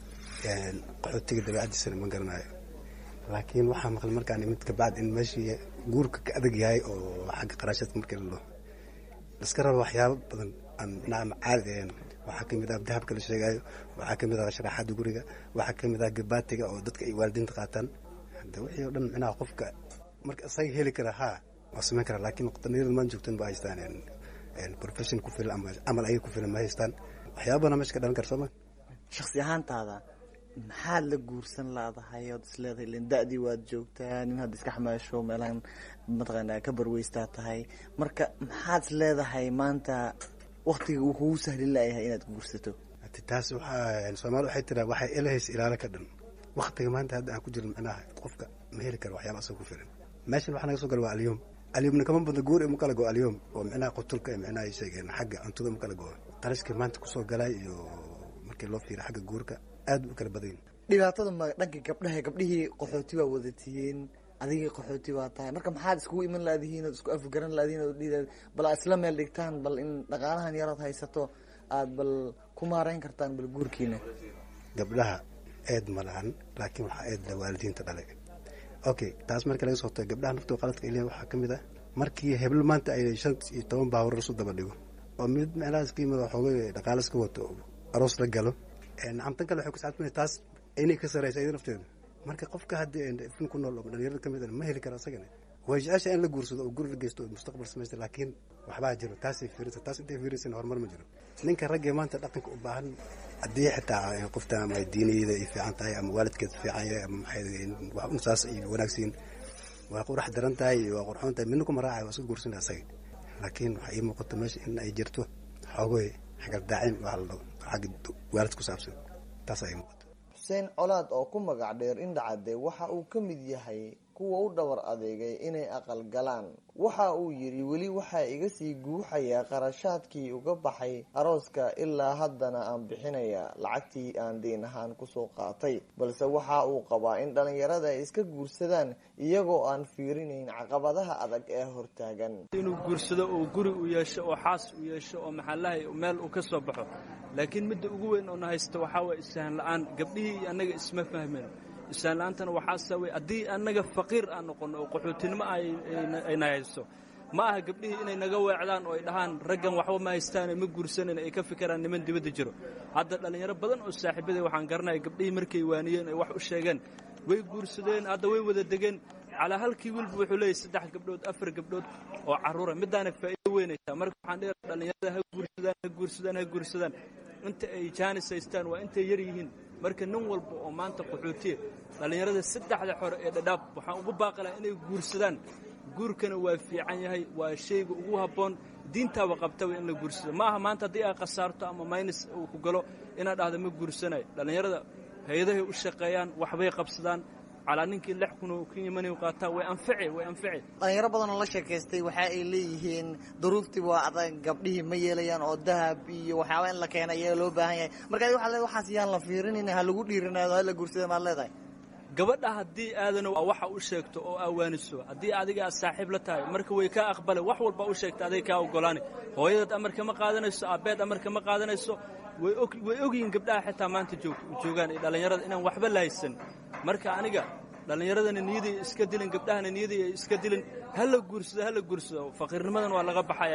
Speaker 14: qaxootiga dabeecadiisana ma garanayo laakiin waxaa maqlay markaan imid kabacd in meeshii guurka ka adag yahay oo xagga qarashadka markii la dhaho iska raba waxyaabo badan aan micnaha caadi ahayn waxaa kamid ah dahabka la sheegayo waxaa kamid ah sharaxaada guriga waxaa kamid ah gabaatiga oo dadka ay waalidiinta qaataan hada wixii oo dhan micnaha qofka marka isaga heli kara ha waa samayn kara laakiin dhalinyarada maan joogtan ba haystaan profession ku filan ama camal ayaga ku filan ma haystaan waxyaaba badan meesha ka dhalan kara sooma
Speaker 13: shaksi ahaantaada maxaad la guursan laadahay ood isleedahay len da-dii waad joogtaa nin hadda iska xamaasho meelahan mataqaanaa ka barweystaa tahay marka maxaad isleedahay maanta waktiga uu kugu sahlin layahay inaad guursato
Speaker 14: taas waxaa soomaali waxay tiraa waxay elahaysa ilaalo ka dhan waktiga maanta hadda aan ku jirin micnaha qofka ma heli karo waxyaaba asaga ku filan meeshan waxaa naga soo gala waa alyom alyomna kama badna guur ima kala go alyom oo micnaha qutulka micnaha ay sheegeen xagga cuntada ma kala go qarashkii maanta kusoo galay iyo markii loo fiira xagga guurka aad u kala badan
Speaker 13: dhibaatada ma dhanka gabdhaha gabdhihii qaxooti baa wadatihiin adigii qaxooti baa tahay marka maxaad iskugu iman laadihiin ood isku afgaran laadihiin ood dhihi bal aad isla meel dhigtaan bal in dhaqaalahan yarood haysato aad bal ku maareyn kartaan bal guurkiina
Speaker 14: gabdhaha eed ma lahan laakiin waxaa eedla waalidiinta dhalay okay taas markii laga soo tago gabdhaha naftoo qaladka ilya waxaa ka mid ah markii heblo maanta ay shan iyo toban baabuur isu daba dhigo oo mid meelahaas ka yimid xoogay dhaqaale iska wato aroos la galo nacamtan kale waxay ku saabsan taas inay ka saraysa iyada nafteeda marka qofka haddii ifin ku nool oo dhalinyarada ka mid ma heli karo asagana way jecesha in la guursado oo guri la geysto oo mustaqbal samaysta laakiin waxbaa jiro taasay fiirisa taas intay fiirisana horumar ma jiro ninka raggee maanta dhaqanka u baahan haddii xitaa qofta ama diiniyada ay fiican tahay ama waalidkeed fiican yahay ama maxay saas ay wanaagsiin waa qurax daran tahay waa qurxoon tahay midna kuma raacay waa iska guursanaya asaga laakiin waxaa ii muuqata meesha in ay jirto xoogoy xagardaacin waa la dhaho xagga waalid ku saabsan taas ay muuqata
Speaker 13: xuseen colaad oo ku magac dheer indhacade waxa uu ka mid yahay kuwa u dhabar adeegay inay aqal galaan waxa uu yidhi weli waxaa iga sii guuxayaa qarashaadkii uga baxay arooska ilaa haddana aan bixinaya lacagtii aan deyn ahaan kusoo qaatay balse waxa uu qabaa in dhallinyarada ay iska guursadaan iyagoo aan fiirinayn caqabadaha adag ee hortaagan
Speaker 15: inuu guursado oo guri u yeesho oo xaas u yeesho oo maxallahay meel uu ka soo baxo laakiin midda ugu weyn oo na haysto waxaa waye issahan la'aan gabdhihii iyo annaga isma fahmeen isaan la'aantana waxaa sababay haddii annaga faqiir aan noqonno oo qaxootinimo ayna hayso ma aha gabdhihii inay naga weecdaan oo ay dhahaan raggan waxba ma haystaane ma guursanan ay ka fikiraan niman dibadda jiro hadda dhallinyaro badan oo saaxiibaday waxaan garanaya gabdhihii markay waaniyeen ay wax u sheegeen way guursadeen hadda way wada degeen calaa halkii wiilba wuxuu leeyahy saddex gabdhood afar gabdhood oo carruura midaana faa'iido weynaysaa marka waxaan dheer dhallinyarada ha guursadaan ha guursadaan ha guursadaan inta ay jaanis haystaan waa intay yar yihiin marka nin walba oo maanta qaxootiya dhallinyarada saddexda xore ee dhadhaab waxaan ugu baaqi lahaa inay guursadaan guurkana waa fiican yahay waa shayga ugu habboon diintaaba qabtaba in la guursado ma aha maanta haddii ay khasaarto ama maynis uu ku galo inaad dhahda ma guursanayo dhallinyarada hay-adahay u shaqeeyaan waxbay qabsadaan calaa ninkii lix kun oo ka yimani qaataa way anfici way anfici
Speaker 13: dhalinyaro badan oo la sheekaystay waxa ay leeyihiin duruuftii waa adag gabdhihii ma yeelayaan oo dahab iyo waxyaaba in la keena ayaa loo baahan yahay marka adi waxaa leedahay waxaas yaan la fiirinin ha lagu dhiirinaado ha la guursada maad leedahay
Speaker 15: gabadha haddii aadana waxa u sheegto oo awaaniso haddii adiga aad saaxiib la tahay marka way kaa aqbale wax walba u sheegta aday kaa ogolaani hooyadaad amarka ma qaadanayso aabbeed amarka ma qaadanayso way ogyihiin gabdhaha xitaa maanta joogaan ee dhallinyarada inaan waxba la haysan marka aniga dhallinyaradana niyaday iska dilin gabdhahana niyaday ay iska dilin ha la guursado ha la guursado faqiirnimadan waa laga baxaya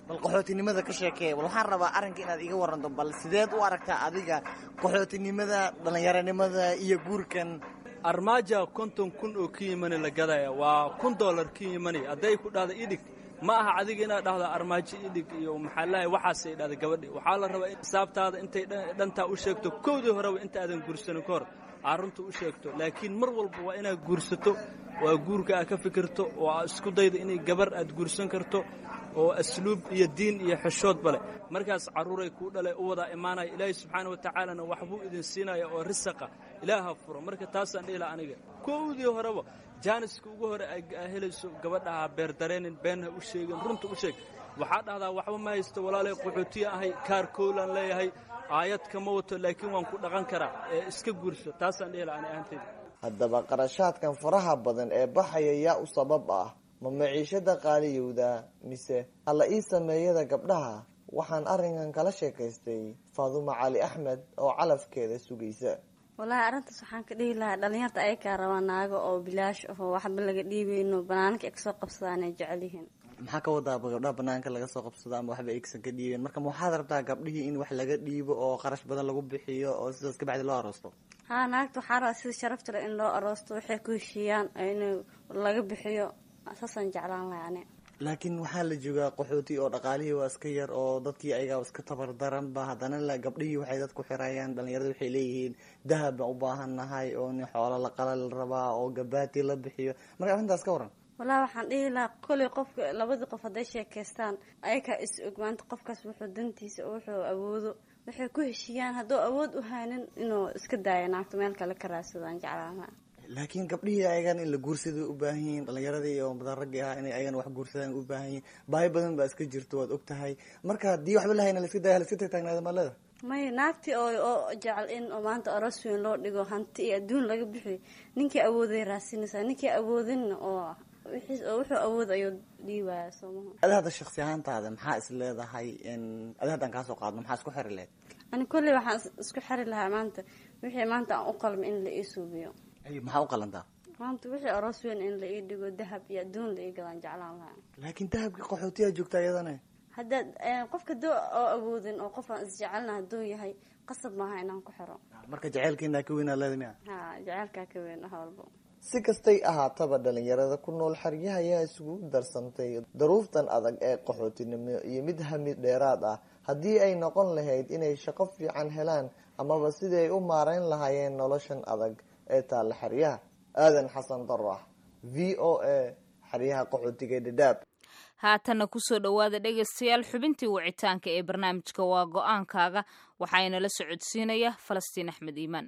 Speaker 13: bal qaxootinimada ka sheekee bal waxaan rabaa arrinka inaad iga waranto bal sideed u aragtaa adiga qaxootinimada dhallinyaronimada iyo guurkan
Speaker 15: armaaja konton kun oo ka yimani la gadaya waa kun dollar ka yimani hadday ku dhahda idhig ma aha adiga inaad dhahdo armaajo idhig iyo maxaa lahay waxaasay dhahda gabadhi waxaa la rabaa in xisaabtaada intay dhantaa u sheegto kowdii horeba inta aadan guursanin ka hor aa runta u sheegto laakiin mar walba waa inaad guursato waa guurka aad ka fikirto oo aad isku daydo inay gabar aad guursan karto oo asluub iyo diin iyo xeshoodba leh markaas carruuray kuu dhalay u wadaa imaanaya ilaahay subxaana wa tacaalana waxbuu idin siinaya oo risaqa ilaaha furo marka taasaan dhihi laha aniga kowdii horeba jaaniska ugu hore aa helayso gabadhaha beer dareenin beenha u sheegin runta u sheeg waxaa dhahdaa waxba ma haysto walaalay qaxootiya ahay kaar kowlaan leeyahay aayad kama wato laakiin waan ku dhaqan karaa ee iska guurso taasaan dhihi laha ani ahanteyda
Speaker 13: haddaba qarashaadkan faraha badan ee baxaya yaa u sabab ah ma maciishada qaaliyowda mise alla ii sameeyada gabdhaha waxaan arrinkan kala sheekaystay faadumo cali axmed oo calafkeeda sugaysa
Speaker 16: wallaahi arrintaas waxaan ka dhihi lahaa dhalinyarta ayakaa rabaa naago oo bilaash ahoo waxba laga dhiibayno banaanka ay kasoo qabsadaan ay jecel yihiin
Speaker 13: maxaa ka wadaaba gabdhaha banaanka laga soo qabsado ama waxba aysan ka dhiibeen marka ma waxaad rabtaa gabdhihii in wax laga dhiibo oo qarash badan lagu bixiyo oo sidaas ka bacdi loo aroosto
Speaker 16: haa naagta waxaa rabaa sida sharafta leh in loo aroosto waxay ku heshiiyaan in laga bixiyo saasaan jeclaan lahay ani
Speaker 13: laakiin waxaa la joogaa qaxooti oo dhaqaalihii waa iska yar oo dadkii ayagaa iska tabar daranba haddana la gabdhihii waxay dadku xirayaan dhalinyarada waxay leeyihiin dahab baan u baahan nahay oo nin xoolo la qala la rabaa oo gabaati la bixiyo marka arrintaas ka waran
Speaker 16: wallahi waxaan dhihi lahaa koley qofka labadii qof hadday sheekaystaan ayakaa is og maanta qofkaas wuxuu dantiisa wuxuu awoodo waxay ku heshiiyaan hadduu awood u haynin inuu iska daayo naagta meel kale ka raadsadaan jeclaan lahaa
Speaker 13: laakiin gabdhihii ayagan in la guursada u baahan yihiin dhalinyaradii oo badan raggii ahaa inay ayagan wax guursadaan u baahan yihiin baahi badan baa iska jirto waad og tahay marka haddii waxba lahayna la iska daya la iska tagtaagnaada maalada
Speaker 16: may naagtii oo oo jecel in oo maanta aroos weyn loo dhigo hanti iyo adduun laga bixiyo ninkii awooday raadsinaysaa ninkii awoodinna oo wixii oo wuxuu awood ayuu dhiibaya soomaha
Speaker 13: adi hadda shaksi ahaantaada maxaa is leedahay adi haddaan kaasoo qaadno maxaa isku xiri lehed
Speaker 16: ani kolley waxaan isku xiri lahaa maanta wixii maanta aan u qalma in la ii suubiyo
Speaker 13: maxaa u qalantaa
Speaker 16: maanta wixii aroos weyn in la ii dhigo dahab iyo adduun la ii gadaan jeclaan lahaa
Speaker 13: laakiin dahabkii qaxootiyaa joogta iyadana
Speaker 16: haddaad qofka doo oo awoodin oo qof aan isjecelna hadduu yahay qasab maaha inaan ku xiro
Speaker 13: marka jaceylkeenaa ka weynaa leeda miya
Speaker 16: ha jaceylkaa ka weyn wax walbo
Speaker 13: si kastay ahaataba dhalinyarada ku nool xeryaha ayaa isugu darsantay daruuftan adag ee qaxootinimo iyo mid hamid dheeraad ah haddii ay noqon lahayd inay shaqo fiican helaan amaba sidii ay u maarayn lahaayeen noloshan adag ee taalla xeryaha aadan xasan darax v o a xeryaha qaxootiga dhadhaab
Speaker 2: haatanna kusoo dhowaada dhegaystayaal xubintii wicitaanka ee barnaamijka waa go-aankaaga waxaana la socodsiinaya falastiin axmed iimaan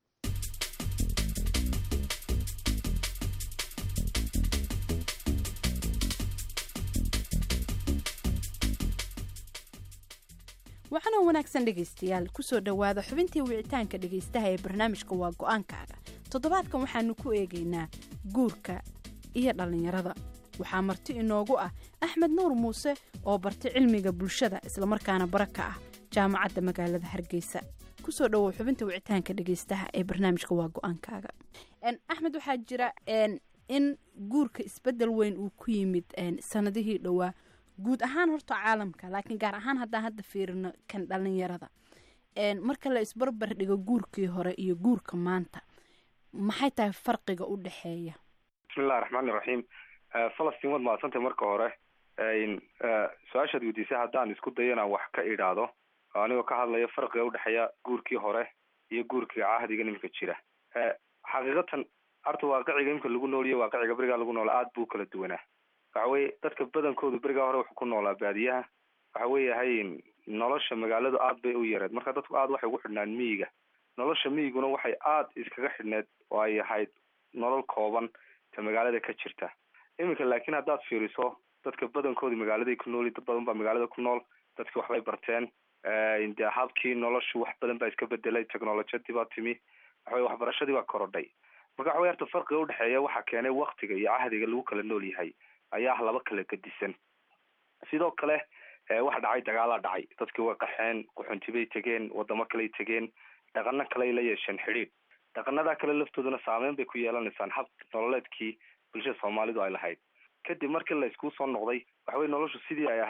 Speaker 17: waxaana wanaagsan dhegaystayaal kusoo dhowaada xubintii wicitaanka dhegaystaha ee barnaamijka waa go-aankaaga toddobaadkan waxaanu ku eegaynaa guurka iyo dhallinyarada waxaa marti inoogu ah axmed nuur muuse oo bartay cilmiga bulshada islamarkaana bara ka ah jaamacadda magaalada hargeysa kusoo dhowow xubinta wicitaanka dhegaystaha ee barnaamijka waa go-aankaaga axmed waxaa jira in guurka isbedel weyn uu ku yimid sanadihii dhowaa guud ahaan horta caalamka laakiin gaar ahaan haddaan hadda fiirino kan dhalinyarada marka la isbarbar dhigo guurkii hore iyo guurka maanta maxay tahay farqiga u dhexeeya
Speaker 18: bismillahi raxmaani raxiim falastiin waad mahadsantay marka hore su-aashaad weydiisay haddaan isku dayo inaan wax ka idhaahdo anigoo ka hadlaya farqiga udhexeeya guurkii hore iyo guurkiga cahdiga iminka jira xaqiiqatan horta waaqiciga imika lagu nooliyo waaqiciga berigaa lagu noola aada buu kala duwanaa waxa weye dadka badankoodu berigaa hore wuxuu ku noolaa baadiyaha waxa weeyahay nolosha magaaladu aad bay u yareed marka dadku aad waxay ugu xidhnaan miyiga nolosha miyiguna waxay aada iskaga xidhneed oo ay ahayd nolol kooban ta magaalada ka jirta iminka laakiin haddaad fiiriso dadka badankoodi magaaladay ku nooli dad badan baa magaalada ku nool dadki waxbay barteen de habkii noloshu wax badan baa iska bedelay technolojiyadii baa timi waxaweye waxbarashadii baa korodhay marka waxa wey horta farqiga udhexeeya waxaa keenay waktiga iyo cahdiga lagu kala nool yahay ayaa ah laba kala gedisan sidoo kale waxa dhacay dagaalaa dhacay dadkii way qaxeen quxuntibay tegeen wadamo kaley tegeen dhaqano kaley la yeesheen xidhiidh dhaqanadaa kale laftooduna saameyn bay ku yeelanaysaan hab nololeedkii bulshada soomaalidu ay lahayd kadib markii la iskuu soo noqday waxa weye noloshu sidii ay ahayd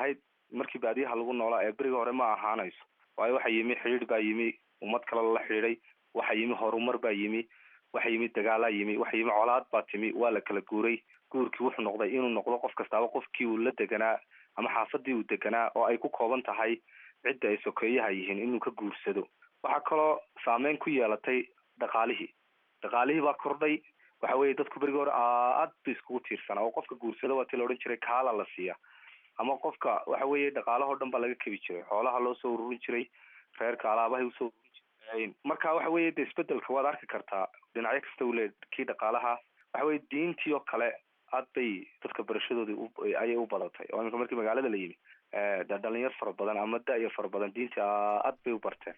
Speaker 18: markii baadiyaha lagu noolaa ee beriga hore ma ahaanayso waayo waxaa yimi xidhiidh baa yimi ummad kale lala xidhiiday waxaa yimi horumar baa yimi waxaa yimi dagaalaa yimi waxaa yimi colaad baa timi waa la kala guuray guurkii wuxuu noqday inuu noqdo qof kastaaba qofkii uu la deganaa ama xaafadii uu deganaa oo ay ku kooban tahay cidda ay sokeeyaha yihiin inuu ka guursado waxaa kaloo saameyn ku yeelatay dhaqaalihii dhaqaalihii baa kordhay waxa weeye dadku berigi hore aad ba iskugu tiirsanaa oo qofka guursada waa ti la odhan jiray kaala la siiya ama qofka waxa weeye dhaqaalahoo dhan baa laga kebi jiray xoolaha loo soo ururin jiray reerka alaabahay usoo ururin jiray marka waxa weeye de isbedelka waad arki kartaa dhinacyo kasta uu le kii dhaqaalaha waxa weye diintii oo kale aad bay dadka barashadoodii ayay u badatay oo iminka markii magaalada la yimi de dhalinyar fara badan ama da-yo fara badan diintii aad bay u barteen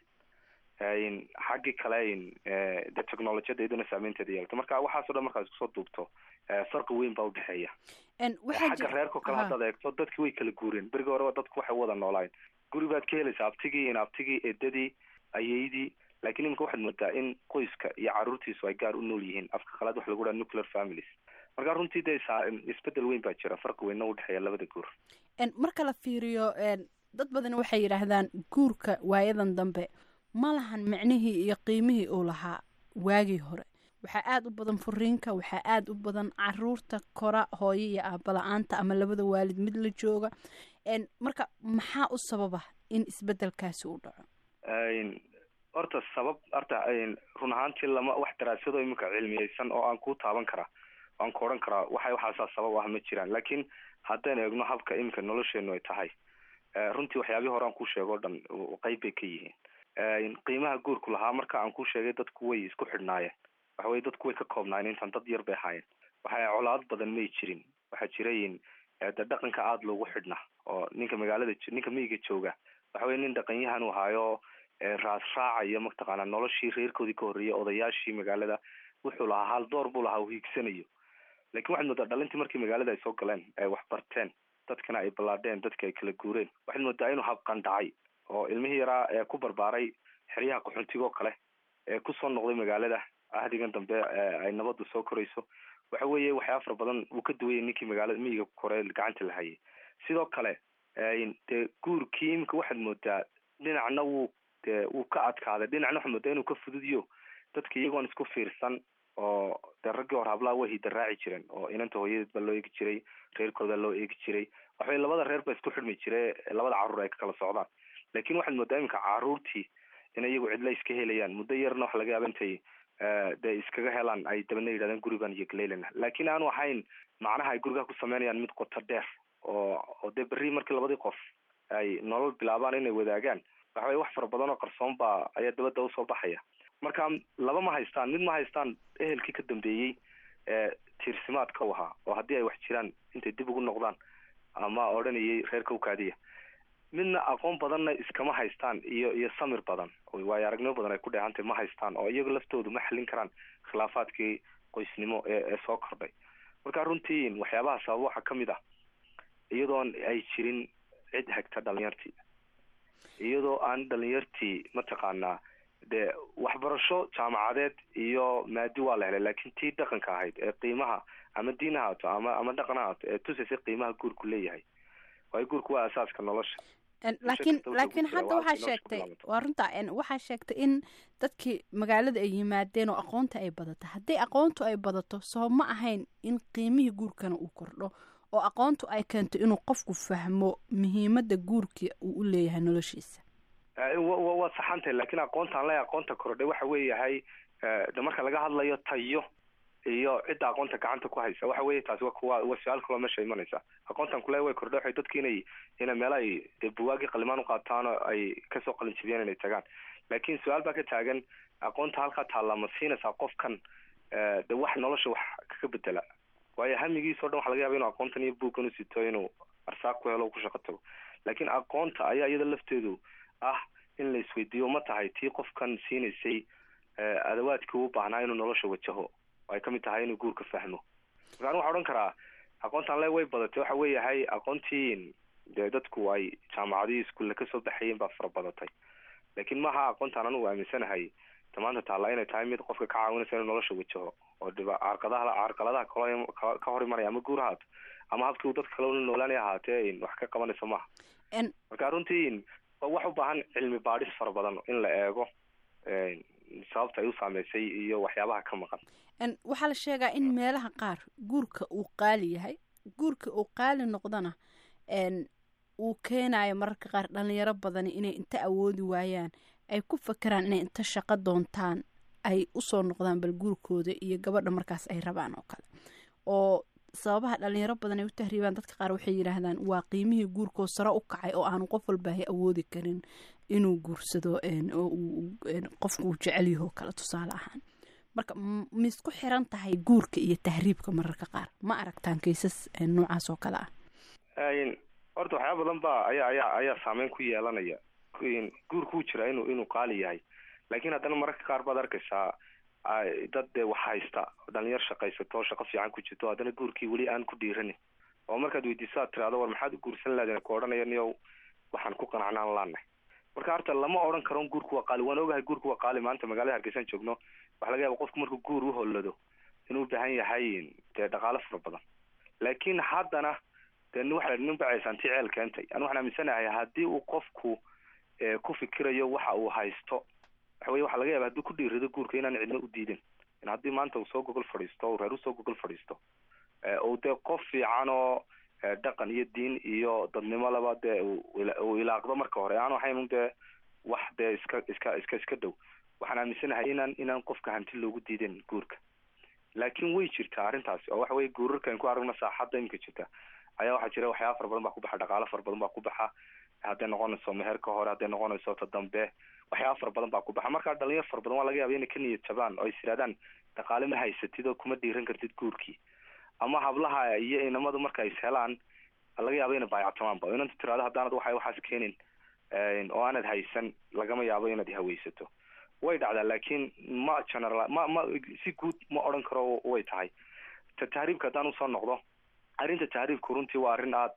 Speaker 18: xaggii kale de technolojiyada iyaduna saameynteeda yeelata marka waxaaso dhan markaad iskusoo duubto farqi weyn baa udhexeeya xagga reerkao kale haddaad eegto dadki way kala guureen berigi hore dadku waxay wada noolaayeen guri baad ka helaysaa abtigii in abtigii eedadii ayeydii lakin iminka waxaad moodaa in qoyska iyo caruurtiisu ay gaar u nool yihiin afka qalaad waxa lagu dhaha nuclear families marka runtii de isbedel weyn baa jira farqi weynna udhexeeya labada guur
Speaker 17: marka la fiiriyo dad badan waxay yidhaahdaan guurka waayadan dambe ma lahan micnihii iyo qiimihii uu lahaa waagii hore waxaa aada u badan furiinka waxaa aada u badan caruurta kora hooyo iyo aabala-aanta ama labada waalid mid la jooga marka maxaa u sababa in isbedelkaasi u dhaco
Speaker 18: horta sabab horta run ahaantii lama wax daraasado iminka cilmiyeysan oo aan ku taaban karaa aan ku odhan karaa waxa waxaasaa sabab ah ma jiraan laakiin haddaynu eegno habka iminka nolosheenu ay tahay runtii waxyaabihii hore aan ku sheego o dhan qeyb bay ka yihiin qiimaha guurku lahaa marka aan ku sheegay dadku way isku xidhnaayeen waxa weye dadku way ka koobnaayeen intaan dad yar bay ahaayeen waxa colaad badan may jirin waxaa jirayin de dhaqanka aada loogu xidhnaa oo ninka magaalada ninka miyiga jooga waxa weye nin dhaqanyahan u ahaayo raas raacaya mataqaanaa noloshii reerkoodii ka horreeyay odayaashii magaalada wuxuu lahaa hal door buu lahaa uu hiigsanayo lakin waxaad moodaa dhalintii markii magaalada ay soo galeen ay wax barteen dadkana ay ballaadheen dadka ay kala guureen waxaad moodaa inuu habqandhacay oo ilmihii yaraa ee ku barbaaray xeryaha qaxoontiga oo kale ee kusoo noqday magaalada ahdigan dambe ay nabadu soo korayso waxa weeye waxyaaba fara badan uu ka duwayay ninkii magaalada miyiga kore gacanta la hayay sidoo kale dee guurkii imika waxaad moodaa dhinacna wuu de wuu ka adkaaday dhinacna waxaad moodaa inuu ka fududiyo dadka iyagoon isku fiirsan oo dee raggii hore hablaha way hidaraaci jireen oo inanta hooyadeed baa loo eegi jiray reerkooda loo eegi jiray waxaweye labada reer baa isku xidhmi jire labada carruur ay ka kala socdaan lakin waxaad moodaa iminka caruurtii in iyagu cidla iska helayaan muddo yarna waxa laga yaaba intay dee iskaga helaan ay dabana yidhahdeen gurigan iyo galeylana lakin aanu ahayn macnaha ay gurigaa ku sameynayaan mid qoto dheer oo oo dee berri markii labadii qof ay nolol bilaabaan inay wadaagaan waxa weye wax fara badan oo qarsoon baa ayaa dabadda usoo baxaya marka laba ma haystaan mid ma haystaan ehelkii ka dambeeyey ee tiirsimaadka u ahaa oo haddii ay wax jiraan intay dib ugu noqdaan ama odhanayay reerka ukaadiya midna aqoon badanna iskama haystaan iyo iyo samir badan waayo aragnimo badan ay ku dheehantay ma haystaan oo iyagu laftoodu ma xallin karaan khilaafaadkii qoysnimo ee ee soo kordhay marka runtii waxyaabaha sababa waxaa kamid ah iyadoon ay jirin cid hagta dhalinyartii iyadoo aan dhalinyartii mataqaanaa dee waxbarasho jaamacadeed iyo maadi waa la helay laakin tii dhaqanka ahayd ee qiimaha ama diin ha haato ama ama dhaqan ha haato ee tusaysay qiimaha guurku leeyahay waayo guurku waa asaaska nolosha
Speaker 17: laakiin laakiin hadda waxaa sheegtay waa runta waxaa sheegtay in dadkii magaalada ay yimaadeen oo aqoonta ay badato haddii aqoontu ay badato soo ma ahayn in qiimihii guurkana uu kordho oo aqoontu ay keento inuu qofku fahmo muhiimada guurka uu u leeyahay noloshiisa
Speaker 18: waa saxantay lakin aqoontaan le aqoonta kordhay waxa weeyahay de marka laga hadlayo tayo iyo cidda aqoonta gacanta ku haysa waxa weye taasi wa kuwa waa su-aal kaloo meesha imanaysa aqoontan kule way kordhay waxay dadki inay ina meel ay dee buwaagii qalimaan uqaataan oo ay kasoo qalin jibiyaan inay tagaan lakin su-aal baa ka taagan aqoonta halkaa taalla ma siinaysaa qofkan de wax nolosha wax kaga bedela waayo hamigiis o dhan waxa laga yaba inu aqoontan iyo buugkan usito inuu arsaaq ku helo ku shaqo tago lakin aqoonta ayaa iyada lafteedu ah in la isweydiiyo ma tahay tii qofkan siinaysay adawaadkii u baahnaa inuu nolosha wajaho ay kamid tahay inuu guurka fahmo marka anu waxa odhan karaa aqoontan le way badatay waxa weeyahay aqoontii dee dadku ay jaamacadihii iskuulle kasoo baxayeen baa fara badatay lakin maaha aqoontaan anugu aaminsanahay maanta taalla inay tahay mid qofka ka caawinaysa inuu nolosha wajaho oo dhiba carqadaha carqaladaha kal ka hor imanaya ama guur haato ama habkii uu dadka kale ula noolaanay ahaatee wax ka qabanayso maaha marka runtii waa wax u baahan cilmi baadhis fara badan in la eego sababta ay u saameysay iyo waxyaabaha ka maqan
Speaker 17: waxaa la sheegaa in meelaha qaar guurka uu qaali yahay guurka uu qaali noqdana uu keenayo mararka qaar dhalinyaro badani inay inta awoodi waayaan ay ku fakeraan inay inta shaqo doontaan ay usoo noqdaan bal guurkooda iyo gabadha markaas ay rabaan oo kale oo sababaha dhalinyaro badan ay u tahriibaan dadka qaar waxay yidhaahdaan waa qiimihii guurkoo sare u kacay oo aanu qof walbaahay awoodi karin inuu guursado oo qofku uu jecel yaho kale tusaale ahaan marka misku xiran tahay guurka iyo tahriibka mararka qaar ma aragtaan kaysas noocaas oo kale ah
Speaker 18: horta waxyaaba badan ba ayaa ayaa ayaa saameyn ku yeelanaya guurku wuu jiraa inuu inuu qaali yahay laakiin haddana mararka qaar baad arkaysaa dad dee wax haysta dhalinyar shaqaysato shaqo fiican ku jirto haddana guurkii weli aan ku dhiiranin oo markaad weydiiso aad tiraado war maxaad u guursan lahaden ku odhanaya niyow waxaan ku qanacnaan laanahay marka horta lama odhan karo guurku waa qaali waan ogahay guurku waa qaali maanta magaalada hargeysaan joogno waxa laga yaaba qofku markuu guur uhollado inuu ubaahan yahay dee dhaqaalo fara badan laakiin haddana dee waxa nin bacaysaanti ceel keentay anu waxaan aaminsanahay haddii uu qofku ku fikirayo waxa uu haysto waxa weye waxa laga yaaba hadduu ku dhiirado guurka inaan cidna u diidin in haddii maanta uu soo gogol fadhiisto reer usoo gogol fadhiisto uu dee qof fiican oo dhaqan iyo diin iyo dadnimo laba dee uu ilaaqdo marka hore aan ahayn dee wax dee iska iska iska iska dhow waxaan aaminsanahay inaan inaan qofka hanti loogu diidin guurka laakiin way jirtaa arrintaasi oo waxa weye guurarkan ku aragno saaxadda imika jirta ayaa waxaa jira waxyaaba fara badan baa ku baxa dhaqaalo fara badan baa ku baxa hadday noqonayso meherka hore hadday noqonayso ta dambe waxyaaba fara badan baa ku baxa markaa dhalinyar fara badan waa laga yaaba inay ka niyad jabaan oo is yidhahdaan dhaqaale ma haysatid oo kuma dhiiran kartid guurkii ama hablaha iyo inamadu marka is helaan laga yaaba inay baayactamaanba oo inanta tirahdo haddaanad waxa waxaas keenin oo aanad haysan lagama yaabo inaad haweysato way dhacdaa laakiin ma general ma ma si guud ma odhan karo way tahay ta tahriibka haddaan usoo noqdo arrinta tahriibku runtii waa arrin aada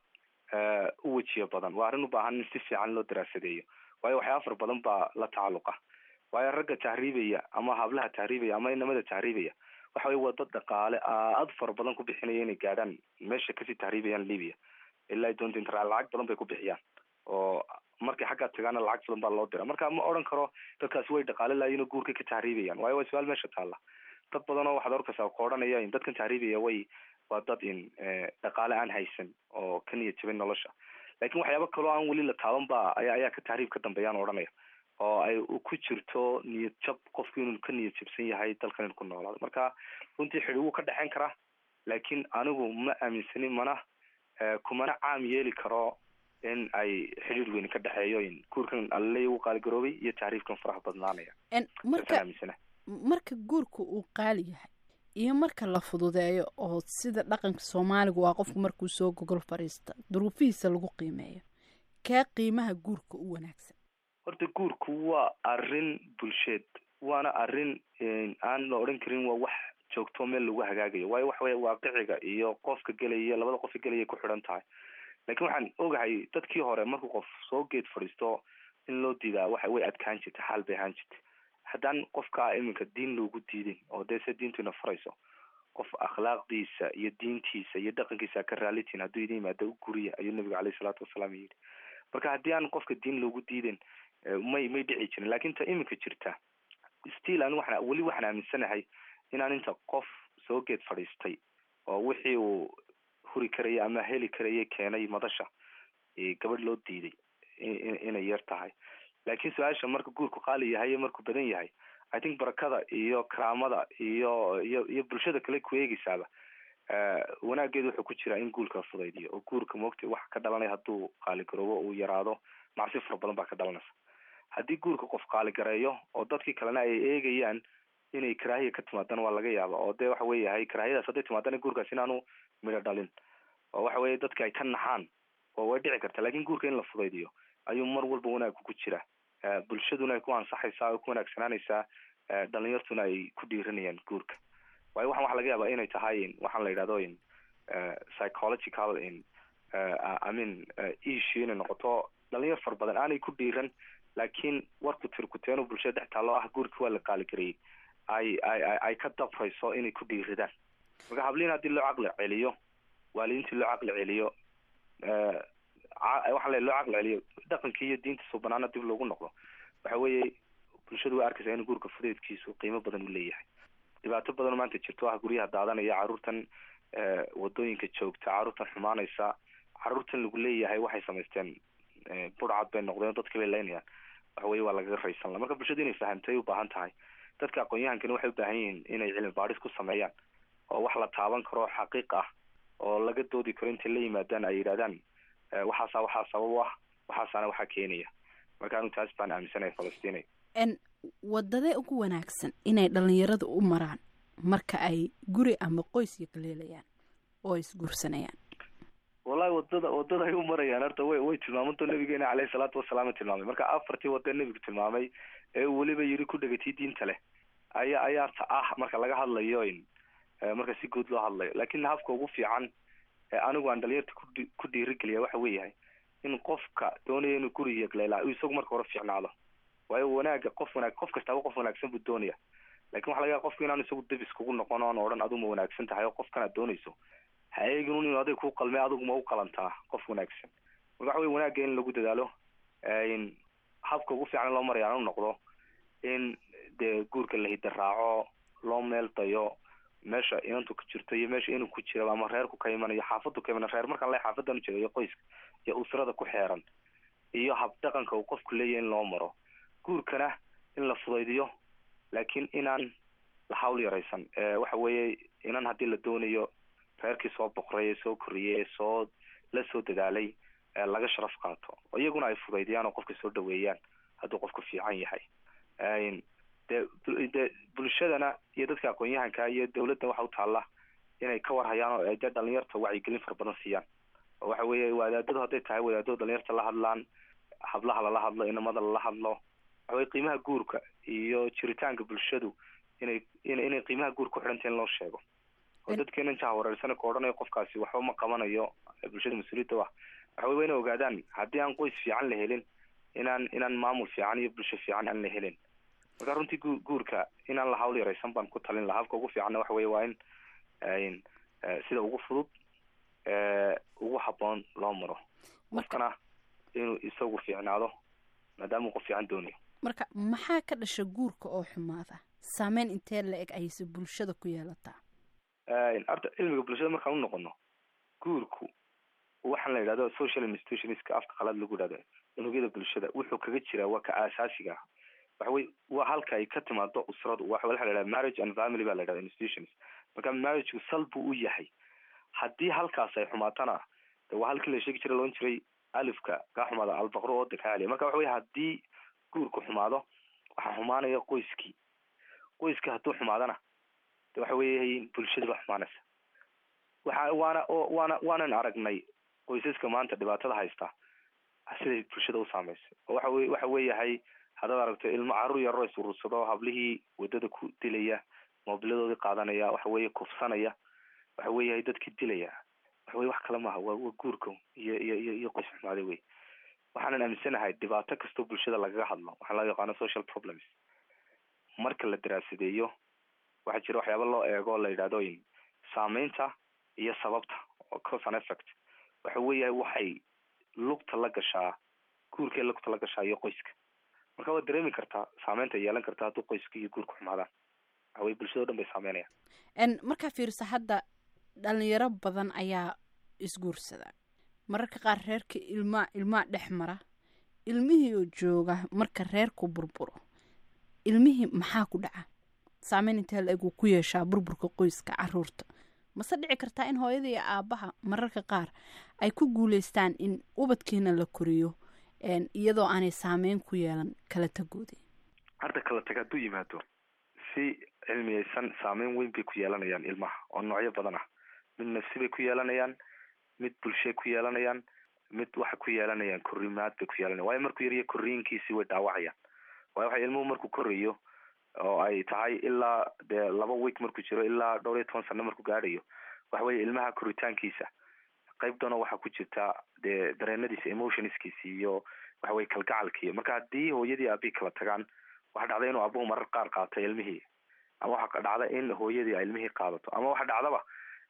Speaker 18: u wejiyo badan waa arrin u baahan in si fiican loo daraasadeeyo waayo waxyaaba fara badan baa la tacalluqa waayo ragga tahriibaya ama hablaha tahriibaya ama inamada tahriibaya waxa weye waa dad dhaqaale aada fara badan ku bixinaya inay gaadhaan meesha kasii tahriibayaan libya ilaa doonta intra lacag badan bay ku bixiyaan oo markay xaggaa tagaana lacag badan baa loo dira marka ma odhan karo dadkaasi way dhaqaale laayiin oo guurka ka tahriibayaan waayo waa su-aal meesha taalla dad badan oo waxaad arkaysaa ku odhanaya in dadkan tahriibaya way waa dad in dhaqaale aan haysan oo ka niyad jabin nolosha laakiin waxyaaba kaloo aan weli la taaban ba ayaa ayaa ka tahriib ka dambeeyaan odhanaya oo ay ku jirto niyad jab qofku inuu ka niyad jabsan yahay dalkan inu ku noolaado marka runtii xidhi wuu ka dhexeyn karaa laakiin anigu ma aaminsanin mana kumana caam yeeli karo in ay xidhiir weyni ka dhexeeyo in guurkan alaleya uu qaaligaroobay iyo tahriibkan faraha badnaanaya
Speaker 17: marka marka guurka uu qaali yahay iyo marka la fududeeyo oo sida dhaqanka soomaaliga waa qofku markuu soo gogol fadhiista duruufihiisa lagu qiimeeyo kee qiimaha guurka u wanaagsan
Speaker 18: horta guurku waa arrin bulsheed waana arrin aan la odhan karin waa wax joogto meel lagu hagaagayo waayo waxa weye waaqiciga iyo qofka gelaya labada qofka gelaya ku xidhan tahay laakiin waxaan ogahay dadkii hore markuu qof soo geed fadhiisto in loo diidaa waxa way adkaan jirta xaal bay ahaan jirta haddaan qofka iminka diin loogu diidin oo dee se diintuina farayso qof akhlaaqdiisa iyo diintiisa iyo dhaqankiisa ka raalitiin hadduu idin yimaado u guriya ayuu nabigu caleyhi salaatu wasalaam yidhi marka haddii aan qofka diin loogu diidin may may dhici jirin laakiin ta iminka jirta still ani waxaan weli waxaan aaminsanahay inaan inta qof soo geed fadhiistay oo wixii uu huri karaya ama heli karaya keenay madasha gabadh loo diiday inay yar tahay laakiin su-aasha marka guurku qaali yahay iyo markuu badan yahay i think barakada iyo karaamada iyo iyo iyo bulshada kale ku eegeysaaba wanaageedu wuxuu ku jiraa in guurka fudaydiyo oo guurka moogta wax ka dhalanaya hadduu qaaligaroobo uu yaraado macsi fara badan baa ka dhalanaysa haddii guurka qof qaaligareeyo oo dadkii kalena ay eegayaan inay karaahiya ka timaadana waa laga yaaba oo dee waxa weeyahay karaahiyadaas hadday timaadana guurkaas inaanu midho dhalin oo waxa weye dadka ay ka naxaan oo way dhici karta lakin guurka in la fudaydiyo ayuu mar walba wanaagku ku jira bulshaduna ay ku ansaxaysaa oo ku wanaagsanaanaysaa dhalinyartuna ay ku dhiiranayaan guurka waayo waxan waxa laga yaaba inay tahay waxaan la yidhahdo in psychological in i mean issue inay noqoto dhalinyar fara badan aanay ku dhiiran laakiin warku tirkuteeno bulshada dhex taallo ah guurka waa la qaaligareeyey ay ay ay ka dabrayso inay ku dhiiradaan marka habliin haddii loo caqli celiyo waalidiintii loo caqli celiyo waxaa le loo caqli celiyo dhaqankii iyo diinta suubanaana dib loogu noqdo waxa weeye bulshadu way arkaysaa in guurka fudeedkiisu qiimo badan u leeyahay dhibaato badan oo maanta jirto ah guryaha daadanaya caruurtan wadooyinka joogta caruurtan xumaanaysa caruurtan lagu leeyahay waxay samaysteen burcad bay noqdeen dadka bay leynayaan waxa weye waa lagaga raysan la marka bulshadu inay fahamtay ubaahan tahay dadka aqoon-yahankani waxay ubaahan yihiin inay cilmi baadhis ku sameeyaan oo wax la taaban karo xaqiiq ah oo laga doodi karo intay la yimaadaan ay yidhahdaan waxaasa waxaa sabab u ah waxaasaana waxaa keenaya marka anu taas baan aaminsanaya falastiin
Speaker 17: n wadadee ugu wanaagsan inay dhalinyarada u maraan marka ay guri ama qoys yaqleelayaan oo ay isguursanayaan
Speaker 18: wallahi wadada wadada ay u marayaan horta way way tilmaamanto nabigeena caleyhi salaatu wasalaam tilmaamay marka afartii wada nebigu tilmaamay ee weliba yiri ku dhegatii diinta leh ayaa ayaa ta ah marka laga hadlayo in marka si guud loo hadlayo laakin habka ugu fiican anigu aan dhalinyarta kudhi ku dhiirigeliya waxa weeyahay in qofka doonaya inuu guri yaqleelaa uu isagu marka hore fiicnaado waayo wanaaga qof wanaag qof kastaaba qof wanaagsan buu doonaya lakin waxa laga yaaba qofka inaanu isagu debis kugu noqon oan odhan adigu ma wanaagsan tahay oo qofkan aad doonayso ha eegin un inu adig ku qalmay adigu ma u qalantaa qof wanaagsan marka waxa wey wanaagga in lagu dadaalo in habka ugu fiican in loo maraya aan u noqdo in dee guurka la hida raaco loo meel dayo meesha inantu ku jirto iyo meesha inuu ku jira ama reerku ka imanayo xaafadu ka imanayo reer markaan le xaafadan ujeeda iyo qoyska iyo usrada ku xeeran iyo hab dhaqanka uu qofku leeyahay in loo maro guurkana in la fudaydiyo laakiin inaan la hawl yaraysan waxa weeye inan haddii la doonayo reerkii soo boqray ee soo koriyey ee soo la soo dadaalay laga sharaf qaato oo iyaguna ay fudaydiyaan oo qofka soo dhaweeyaan hadduu qofku fiican yahay dee dee bulshadana iyo dadka aqoon-yahanka iyo dawladda waxa u taalla inay ka warhayaan oo dee dhalinyarta wacyigelin fara badan siiyaan oo waxa weeye wadaadadu hadday tahay wadaadadu dhalinyarta la hadlaan hablaha lala hadlo inamada lala hadlo waxa weye qiimaha guurka iyo jiritaanka bulshadu inay in inay qiimaha guur ku xidhanta in loo sheego oo dadkeena jaha wareersana ka odhanayo qofkaasi waxba ma qabanayo bulshada mas-uuliyadda ah waxa wey wa inay ogaadaan haddii aan qoys fiican la helin inaan inaan maamul fiican iyo bulsho fiican aan la helin marka runtii gu guurka inaan la hawl yaraysan baan ku talin laha habka ugu fiicanna waxa weye waa in sida ugu fudud ugu haboon loo maro qofkana inuu isagu fiicnaado maadaama uu qof fiican doonayo
Speaker 17: marka maxaa ka dhasha guurka oo xumaada saameyn intee la eg ayse bulshada ku yeelataa
Speaker 18: horta cilmiga bulshada markaan u noqono guurku waxaan la yidhahdo social institutionska afka qalaad lagu yidhahdo unugyada bulshada wuxuu kaga jiraa waa ka aasaasiga ah waxa wey waa halka ay ka timaado usradu waxa waxa la yidhahda marriage and family baa la yidhahda institutions marka marriageu sal buu u yahay haddii halkaas ay xumaatana de waa halkii la sheegi jiray loon jiray alifka kaa xumaada albaqro ooda kaa aliya marka waxa wey haddii guurku xumaado waxaa xumaanaya qoyskii qoyska hadduu xumaadana de waxa weeye bulshada baa xumaanaysa waxa waana waana waanan aragnay qoysaska maanta dhibaatada haysta siday bulshada u saameysay oo waxa wey waxa weeyahay haddaad aragto ilmo carruur yaroo isurursado hablihii wadada ku dilaya moobiladoodii qaadanaya waxa weeye kufsanaya waxa weeyahay dadkii dilaya waxa weye wax kale maaha waa waa guurka iyo iyo iyo iyo qoys xumaaday wey waxaanan aaminsanahay dhibaato kastoo bulshada lagaga hadlo waxaa loo yaqaano social problems marka la daraasadeeyo waxaa jira waxyaaba loo eego o la yidhahdo in saameynta iyo sababta oo cause and effect waxa weeyahay waxay lugta la gashaa guurkay lugta la gashaa iyo qoyska marka waad dareemi kartaa saameynta ay yeelan kartaa hadduu qoyska iyo guurka xumaadaan waxa weye bulshado dhan bay saameynayaan
Speaker 17: n markaa fiirisa hadda dhalinyaro badan ayaa isguursada mararka qaar reerka ilmaa ilmaa dhex mara ilmihii oo jooga marka reerku burburo ilmihii maxaa ku dhaca saameyn intee la eg uu ku yeeshaa burburka qoyska caruurta mase dhici kartaa in hooyada iyo aabaha mararka qaar ay ku guuleystaan in ubadkiina la koriyo iyadoo aanay saameyn ku yeelan kala tagoodi
Speaker 18: hadda kala tag hadduu yimaado si cilmiyeysan saameyn weyn bay ku yeelanayaan ilmaha oo noocyo badan ah mid nafsi bay ku yeelanayaan mid bulshay ku yeelanayaan mid waxay ku yeelanayaan korimaad bay ku yeelanayan waayo markuu yariya koriinkiisii way dhaawacayaan waayo waxa ilmuhu markuu korayo oo ay tahay ilaa dee laba week markuu jiro ilaa dhowr iyo toban sano markuu gaadhayo waxa weye ilmaha koritaankiisa qayb doona waxaa ku jirta dee dareenadiisa emotionskiisi iyo waxa weye kalgacalkiiyo marka haddii hooyadii aabihii kala tagaan waxa dhacda inuu abuhu marar qaar qaatay ilmihii ama waxa dhacda in hooyadii ay ilmihii qaadato ama waxa dhacdaba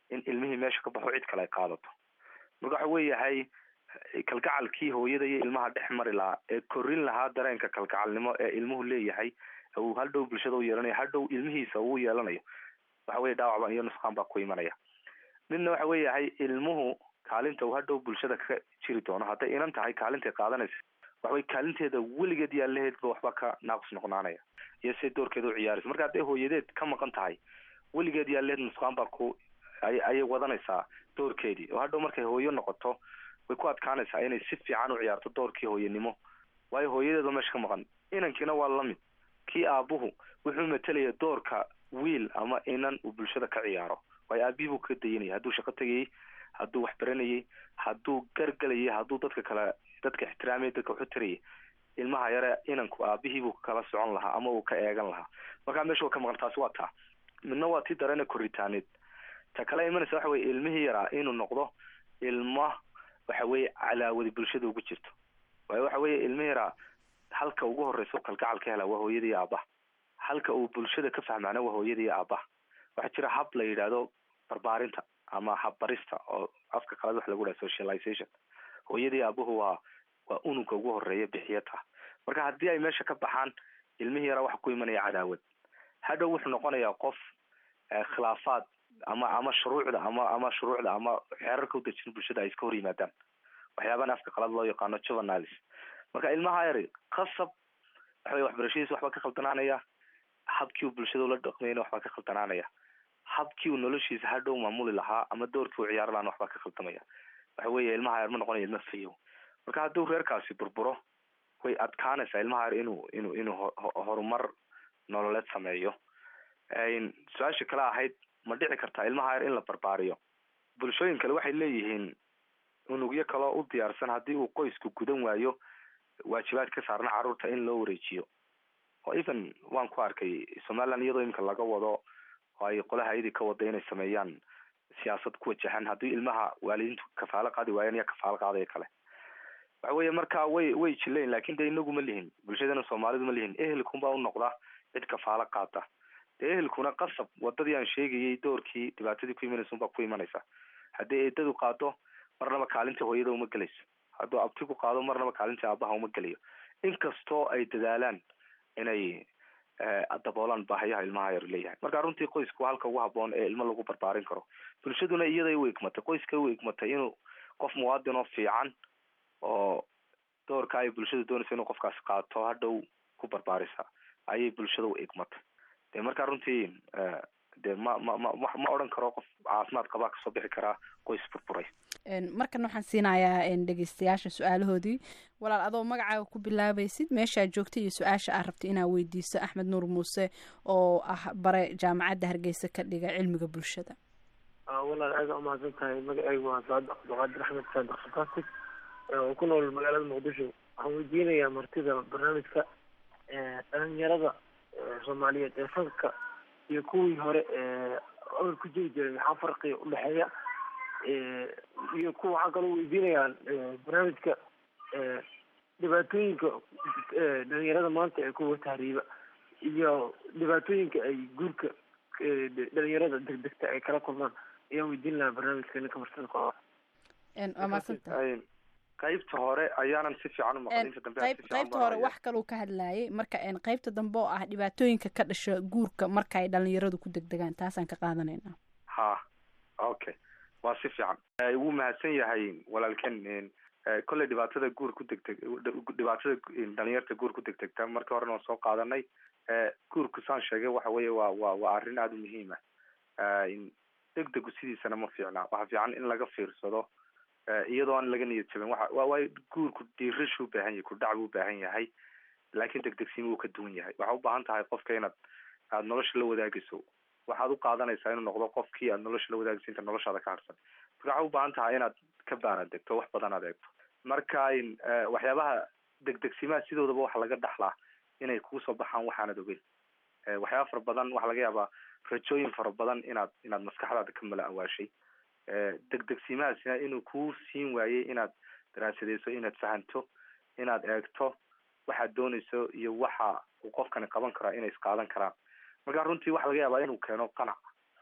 Speaker 18: in ilmihii meesha ka baxo cid kale ay qaadato marka waxa weeyahay kalgacalkii hooyada iyo ilmaha dhex mari lahaa ee korin lahaa dareenka kalgacalnimo ee ilmuhu leeyahay uu hadhow bulshada u yeelanayo hadhow ilmihiisa uu yeelanayo waxa weye dhaawacba iyo nusqaan baa ku imanaya midna waxa weeyahay ilmuhu kaalinta uu hadhow bulshada ka jiri doono hadday inan tahay kaalintay qaadanaysa waxawey kaalinteeda weligeed yaalaheedba waxba ka naaqus noqnaanaya iyo siday doorkeeda u ciyaaraysa marka hadday hooyadeed ka maqan tahay weligeed yaalaheed nusqaan baa ku ay ayay wadanaysaa doorkeedii oo hadhow markay hooyo noqoto way ku adkaanaysaa inay si fiican u ciyaarto doorkii hooyanimo waayo hooyadeedba meesha ka maqan inankiina waa lamid kii aabuhu wuxuu matalaya doorka wiil ama inan uu bulshada ka ciyaaro waayo aabihii buu ka dayanayay hadduu shaqo tegayay hadduu wax baranayay hadduu gargalayay hadduu dadka kale dadka ixtiraamaya dadka waxu tarayay ilmaha yare inanku aabihii buu kala socon lahaa ama uu ka eegan lahaa markaa meesha waa ka maqan taasi waa taa midna waa tii dareena koritaaneed ta kale imanaysa waxa weye ilmihii yaraa inuu noqdo ilma waxa weye calaawadi bulshada ugu jirto waayo waxa weye ilmihii yaraa halka ugu horeysa kalgacal ka hela waa hooyada iyo aabaha halka uu bulshada ka fahmaana waa hooyada iyo aabaha waxaa jira hab la yidhaahdo barbaarinta ama habbarista oo afka qalad wax lagu dhaha socialization hooyadii aabuhu waa waa unugka ugu horeeya bixiyata marka haddii ay meesha ka baxaan ilmihii yaraa waxa ku imanaya cadaawad hadhow wuxuu noqonayaa qof khilaafaad ama ama shuruucda ama ama shuruucda ama xeerarka udejin bulshada ay iska hor yimaadaan waxyaabahan afka qalad loo yaqaano juveniles marka ilmaha yari qasab waxawey waxbarashadiisa waxbaa ka khaldanaanaya habkii uu bulshada ula dhaqmayna waxbaa ka khaldanaanaya habkii uu noloshiisa hadhow maamuli lahaa ama doorkii uu ciyaari lahaana waxbaa ka khaldamaya waxa weeye ilmaha yar ma noqonaya ilma fayow marka hadduu reerkaasi burburo way adkaanaysaa ilmaha yar inuu inuu inuu horumar nololeed sameeyo su-aasha kale ahayd ma dhici kartaa ilmaha yar in la barbaariyo bulshooyin kale waxay leeyihiin unugyo kaloo u diyaarsan haddii uu qoysku gudan waayo waajibaad ka saarna carruurta in loo wareejiyo oo even waan ku arkay somaliland iyadoo iminka laga wado oo ay qolaha ayadii ka wada inay sameeyaan siyaasad ku wajahan haddii ilmaha waalidiintu kafaalo qaadi waayaan iya kafaalo qaadaya kale waxa weeye marka way way jileen lakin de inagu ma lihin bulshadana soomaalidu ma lihin ehelkunbaa u noqda cid kafaalo qaata dee ehelkuna qasab wadadii aan sheegayay doorkii dhibaatadii ku imanaysa unbaa ku imanaysa haddii eedadu qaado marnaba kaalinta hooyada uma gelayso hadduu abtigu qaado marnaba kaalinta aabaha uma gelayo inkastoo ay dadaalaan inay daboolaan baahayaha ilmaha yar leeyahay marka runtii qoysku halka ugu haboon ee ilmo lagu barbaarin karo bulshaduna iyaday u egmatay qoyska u egmatay inuu qof muwaadin oo fiican oo doorka ay bulshada doonaysa inuu qofkaasi qaato hadhow ku barbaarisa ayay bulshada u egmatay de marka runtii de ma ma ma ma odhan karo qof caafimaad qabaa kasoo bixi karaa qoys burburay
Speaker 17: markan waxaan siinayaa dhegeystayaasha su-aalahoodii walaal adoo magacaaga ku bilaabaysid meeshaa joogta iyo su-aasha aad rabta inaad weydiiso axmed nuur muuse oo ah bare jaamacadda hargeysa ka dhiga cilmiga bulshada
Speaker 19: walaal aada umahadsan tahay magacaygu waa saad cabdiqaadir axmed saadiq fantastic oo ku nool magaalada muqdisho waxaan weydiinayaa martida barnaamijka dhalinyarada soomaaliyeed ee fanka iyo kuwii hore ee awal ku jiri jiray maxaa farqiga udhexeeya iyo kuwa waxaa kaloo weydiinayaan barnaamijka dhibaatooyinka dhalinyarada maanta ee kuwa tahriiba iyo dhibaatooyinka ay guurka dhalinyarada degdegta ay kala kulmaan ayaan weydiin lahaa barnaamijka ninka martida ku
Speaker 17: waa maadsantahay
Speaker 18: qaybta hore ayaanan si fiican umaqlin inta dambe
Speaker 17: qayb qaybta hore wax kaluu ka hadlayay marka qaybta dambe oo ah dhibaatooyinka ka dhasha guurka marka ay dhalinyaradu ku degdegaan taasaan ka qaadanayna
Speaker 18: ha okay waa si fiican wuu mahadsan yahay walaalken kolley dhibaatada guur ku degdeg dhibaatada dhalinyarta guur ku degdegta markii horena waan soo qaadanay guurku saan sheegay waxa weeye waa waa waa arrin aada u muhiim ah degdegu sidiisana ma fiicna waxa fiican in laga fiirsado iyadoo aan laga niyad jabin waxa waa waay guurku dhiirashuu ubaahan yahay kudhac buu ubaahan yahay laakiin degdegsiima wuu ka duwan yahay waxaa u baahan tahay qofka inaad aada nolosha la wadaagayso waxaad u qaadanaysaa inuu noqdo qofkii aad nolosha la wadaagayso inta noloshaada ka harsan marka waxaa u baahan tahay inaad ka baaraan degto wax badan aad eegto marka waxyaabaha degdegsimaha sidoodaba waxa laga dhaxlaa inay kugu soo baxaan waxaanad ogeyn waxyaaba fara badan waxaa laga yaabaa rajooyin fara badan inaad inaad maskaxdaada ka mala awaashay degdegsimahaasina inuu kuu siin waayey inaad daraasadeyso inaad fahanto inaad eegto waxaad doonayso iyo waxa uu qofkani qaban karaa inay isqaadan karaan marka runtii waxa laga yaabaa inuu keeno qanac